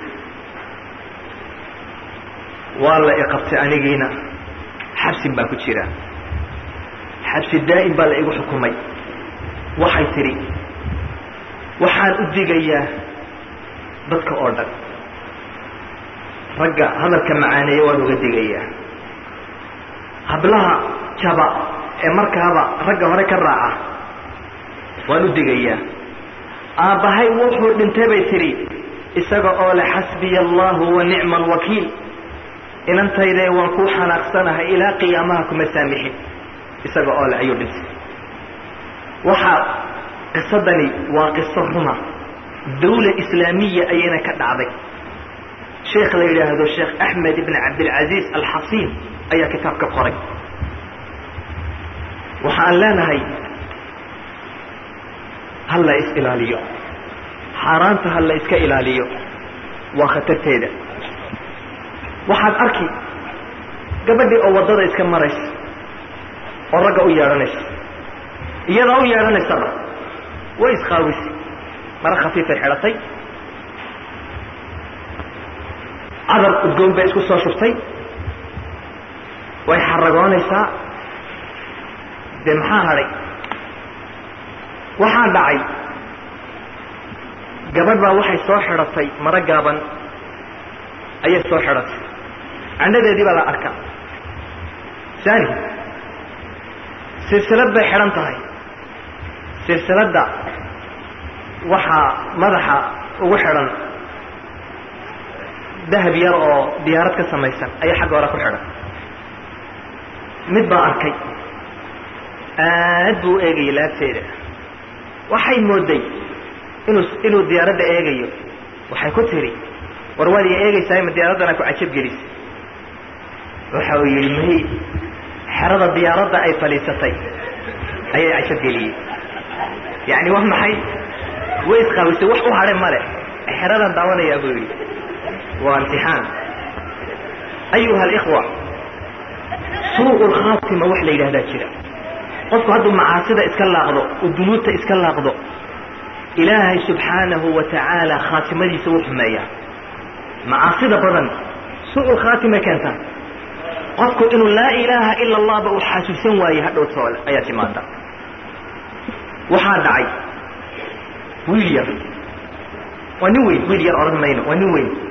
waa la iqabtay anigiina xabsin baan ku jiraa xabsi daa'im baa la igu xukumay waxay tidhi waxaan u digayaa dadka oo dhan ragga hadalka macaaneeya waan uga digayaa hablaha jaba ee markaaba ragga hore ka raaca waan u digayaa aabbahay wuxuu dhintay bay tidhi isaga oo le xasbiya allahu wa nicma alwakiil inantaydee waan kuu xanaaqsanahay ilaa qiyaamaha kuma saamixin isaga oo le ayuu dhintay waxaa qisadani waa qiso ruma dawla islaamiya ayayna ka dhacday sheekh la yidhaahdo sheekh axmed ibn cabdilcaziiz alxasiin ayaa kitaab ka qoray waxaan leenahay ha la is ilaaliyo xaaraanta ha la iska ilaaliyo waa khatarteeda waxaad arki gabadhii oo waddada iska maraysa oo ragga u yeedhanaysa iyadaa u yeedhanaysaba way isqaawisi mara khafiifay xidhatay cadar udgoon bay isku soo shubtay way xaragoonaysaa dee maxaa hadhay waxaa dhacay gabadh baa waxay soo xidhatay maro gaaban ayay soo xidhatay candhadeedii baa la arkaa saani silsilad bay xidhan tahay silsiladda waxaa madaxa ugu xidhan dahab yar oo diyaarad ka samaysan ayaa xagga hore ku xidhan mid baa arkay aad buu u eegayay laabteeda waxay mooday inuu inuu diyaaradda eegayo waxay ku tiri war waad i eegaysaa ma diyaaraddana ku cajab gelisay waxa uu yidhi may xerada diyaaradda ay fadhiisatay ayay cajab geliyey yacni waa maxay way isqaabisay wax u hadhe male xeradan daawanayaa buu yidhi waa imtixaan ayuha alikhwa suuqu lkhaatima wax la yidhahdaa jira qofku hadduu macaasida iska laaqdo oo dunuubta iska laaqdo ilaahay subxaanahu wa tacaala khaatimadiisa wuu xumeeyaa macaasida badan suuqu lkhaatimay keentaa qofku inuu laa ilaaha ila allahba uu xasuusan waaye hadhow soole ayaa timaada waxaa dhacay wiil yar waa nin weyn wiil yar odhan mayno waa nin weyn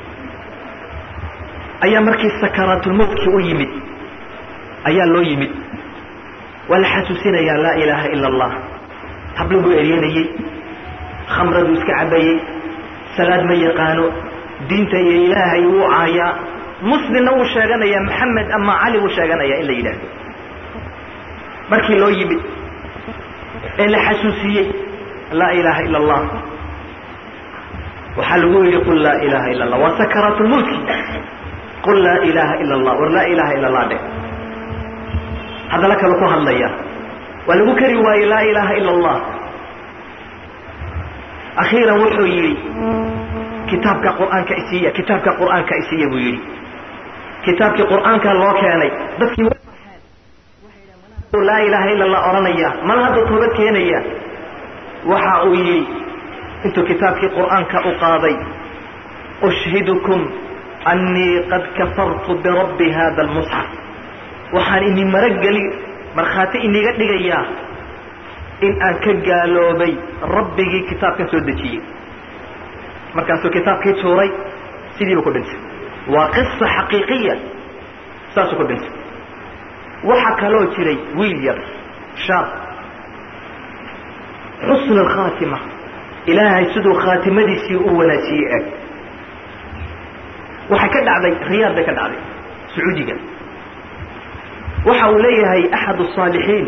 ayaa markii sakaraatulmowtkii u yimid ayaa loo yimid waa la xasuusinayaa laa ilaaha ila allah hablo buu eryanayey khamraduu iska cabayey salaad ma yaqaano diinta iyo ilaahay wuu caayaa muslimna wuu sheeganayaa maxamed ama cali wuu sheeganayaa in la yidhaahdo markii loo yimid ee la xasuusiyey laa ilaaha ila allah waxaa lagu yidhi qul laa ilaaha ila allah waa sakaraatulmowtki qul laa ilaaha ila allah war laa ilaaha ila allah dheh haddana kale ku hadlaya waa lagu kari waayey laa ilaaha ila allah akhiiran wuxuu yidhi kitaabka qur'aanka isiiya kitaabka qur'aanka isiiya buu yidhi kitaabkii qur'aanka loo keenay dadkii laa ilaaha ila allah odhanaya mana hadda toobad keenaya waxa uu yidhi intuu kitaabkii qur'aanka u qaaday ushhidukum annii qad kafartu birabbi hada almusxaf waxaan ini marageli markhaati iniga dhigayaa in aan ka gaaloobay rabbigii kitaabkan soo dejiyey markaasuu kitaabkii tuuray sidiiba ku dhintay waa qisa xaqiiqiya saasuu ku dhintay waxaa kaloo jiray wiil yar shaab xusn alkhaatima ilaahay siduu khaatimadiisii u wanaajiyey eg waxay ka dhacday riyaad bay ka dhacday sacuudiga waxa uu leeyahay axad الصaalixiin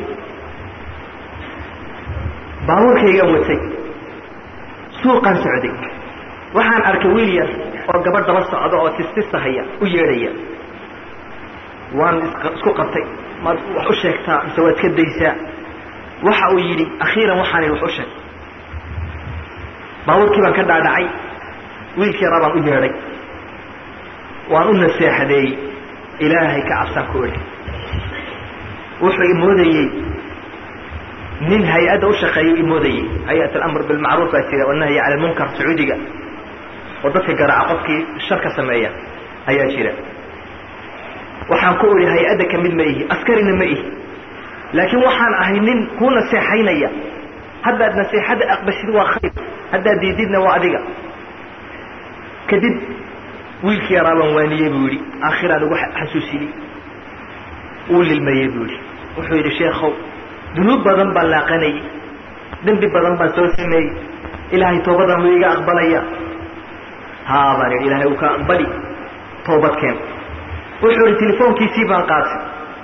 baabuurkaygaan watay suuqaan socday waxaan arkay wiil yar oo gabadh daba socda oo tistisahaya u yeedhaya waan isku qabtay maad wax u sheegtaa mise waad ka daysaa waxa uu yidhi akhiiran waxaan idhi wax u sheeg baabuurkii baan ka dhaadhacay wiilkii yaraa baan u yeedhay waan u naseexadeeyey ilaahay ka cabsaan ku idhi wuxuu imoodayey nin hay-adda u shaqeeya imoodayey hay-at alamr bilmacruuf baa jira wanahyi cala lmunkar sacuudiga oo dadka garaaca qofkii sharka sameeya ayaa jira waxaan ku idhi hay-adda ka mid ma ihi askarina ma ihi laakiin waxaan ahay nin kuu naseexaynaya haddaad naseexadda aqbashid waa khayr haddaad diididna waa adiga kadib wiilkii yaraa baan waaniyey buu yidhi aakhiraan ugu xasuusiyey wuu lilmayey buu yidhi wuxuu yidhi sheekhow dunuub badan baan laaqanayey dembi badan baan soo sameeyey ilaahay toobadan wuu iga aqbalaya haa baan yidhi ilaahay uu ka aqbali toobadkeen wuxuu yidhi telefoonkiisii baan qaatay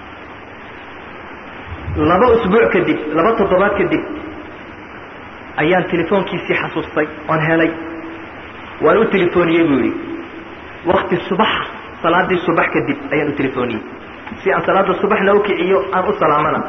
laba usbuuc kadib laba toddobaad kadib ayaan telefoonkiisii xasuustay oon helay waan u telefooniyey buu yidhi wakti subaxa salaadii subax kadib ayaan u telefooniyey si aan salaada subaxna u kiciyo aan u salaamana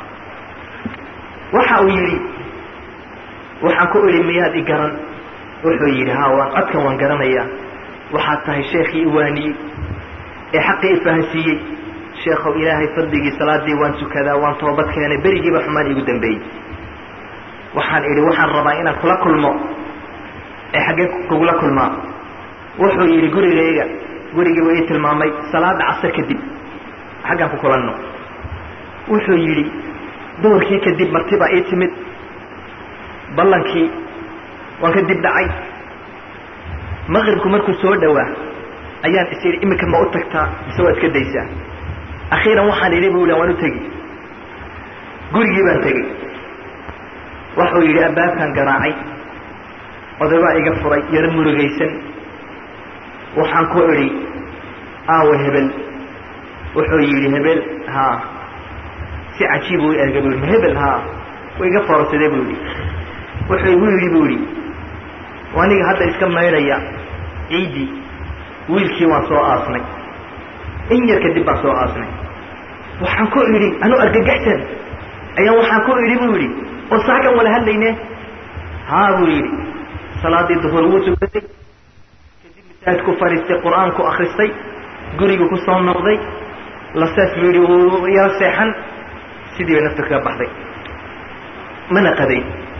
waxa uu yidhi waxaan ku idhi miyaad i garan wuxuu yidhi haa waan codkan waan garanayaa waxaad tahay sheekhii iwaaniyey ee xaqii ifahansiiyey sheekhow ilaahay fadligii salaadii waan tukadaa waan toobad keenay berigiiba xumaan iigu dambeeyey waxaan idhi waxaan rabaa inaan kula kulmo ee xaggee kugula kulmaa wuxuu yidhi gurigayga gurigii wa ii tilmaamay salaada casar kadib xaggaan ku kulanno wuxuu yidhi duhurkii kadib martibaa ii timid ballankii waan ka dib dhacay maqribku markuu soo dhowaa ayaan is idhi iminka ma u tagtaa mise waa iska daysaa akhiiran waxaan idhi bu waan u tegi gurigii baan tegey wuxuu yidhi albaabkaan garaacay oday baa iga furay yaro murugaysan waxaan ku idhi aawe hebel wuxuu yidhi hebel haa si cajiib u erga bu yidhi hebel haa wa iga foorsaday buu yidhi wuxuu igu yidhi buu yidhi aniga hadda iska maydhaya ciiddii wiilkii waan soo aasnay in yar kadib baan soo aasnay waxaan ku idhi anu argagaxsan ayaan waxaan ku idhi buu yidhi oo saagan wala hadlayne haa buu yidhi salaadii duhur wuu tukaday kadib masaajidku fadhiistay qur-aanku akristay guriga ku soo noqday laseef buu yidhi wuu yaro seexan sidii bay nafta kaga baxday mana qaday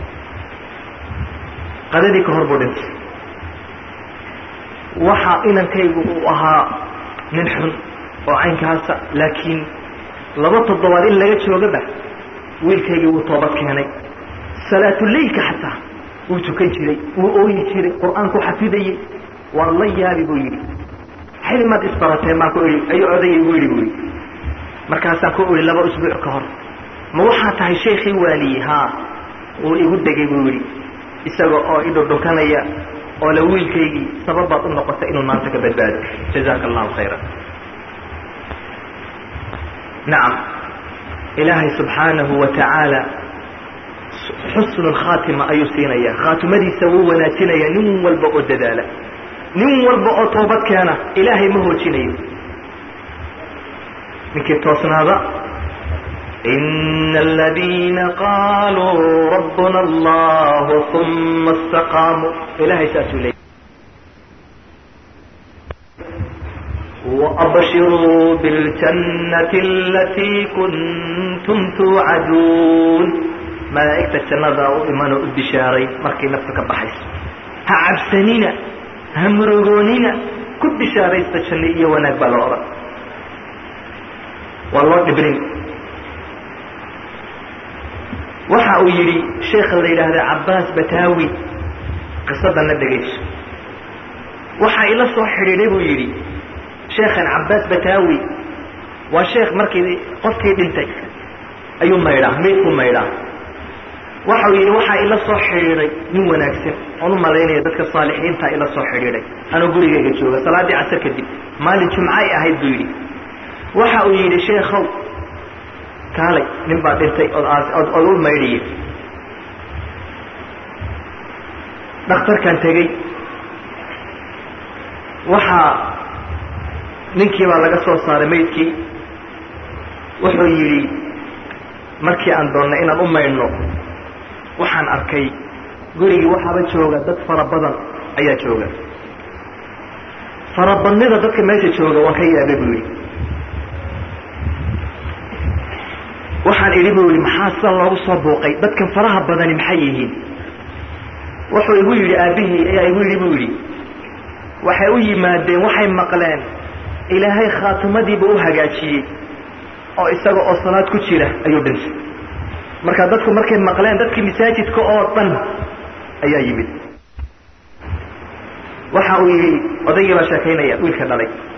qadadii ka hor buu dhintay waxa inankaygu uu ahaa nin xun oo caynkaasa laakiin laba toddobaad in laga joogaba wiilkaygii wuu toobad keenay salaatuleylka xataa wuu tukan jiray wuu ooyi jiray qur-aanku xafidayey waa la yaabi buu yidhi xilimaad isbarateen baan ku idhi ayuu odayay igu yidhi buu yidhi markaasaan ku idhi laba usbuuc ka hor ma waxaa tahay sheekii waaliye haa wuu igu degay buu yidhi isaga oo idhudhunkanaya oo la wiilkaygii sababaad u noqotay inuu maanta ka badbaado jazaaka allahu khayra nacam ilaahay subxaanahu wa tacaala xusnu lkhaatima ayuu siinaya khaatimadiisa wuu wanaajinaya nin walba oo dadaala nin walba oo toobad keena ilaahay ma hoojinayo ninkii toosnaada إن الذين قالوا ربنا الله ثم استقاموا إلهي سأسولي وأبشروا بالجنة التي كنتم توعدون ملائكة الجنة وإيمان البشاري مركي نفسك بحيث هعبسنين همرغونين كل بشاري استشنئية ونقبل أورا والله إبرين waxa uu yidhi sheekha la yidhaahda cabbaas bataawi qisadana dhegayso waxaa ila soo xidhiidhay buu yidhi sheekhan cabbaas bataawi waa sheekh markii qofkii dhintay ayuu maydhaa meydkuu maydhaa waxa uu yidhi waxaa ila soo xidhiidhay nin wanaagsan oon u malaynaya dadka saalixiintaa ila soo xidhiidhay anuu gurigayga jooga salaaddii casar kadib maalin jumcay ahayd buu yidhi waxa uu yidhi sheekhow kaalay nin baa dhintay ood ood u maydhiye dhakhtarkan tegey waxaa ninkii baa laga soo saaray maydkii wuxuu yidhi markii aan doonnay inaan u maydhno waxaan arkay gurigii waxaaba jooga dad fara badan ayaa jooga farabadnida dadka meesha jooga waan ka yaabay buu yidhi waxaan idhi buu yihi maxaa sida loogu soo buuqay dadkan faraha badani maxay yihiin wuxuu igu yidhi aabbihii ayaa igu yidhi buu yidhi waxay u yimaadeen waxay maqleen ilaahay khaatimadiiba u hagaajiyey oo isaga oo salaad ku jira ayuu dhintay marka dadku markay maqleen dadkii masaajidka oo dhan ayaa yimid waxa uu yidhi odaygii baa sheekaynaya wiilka dhalay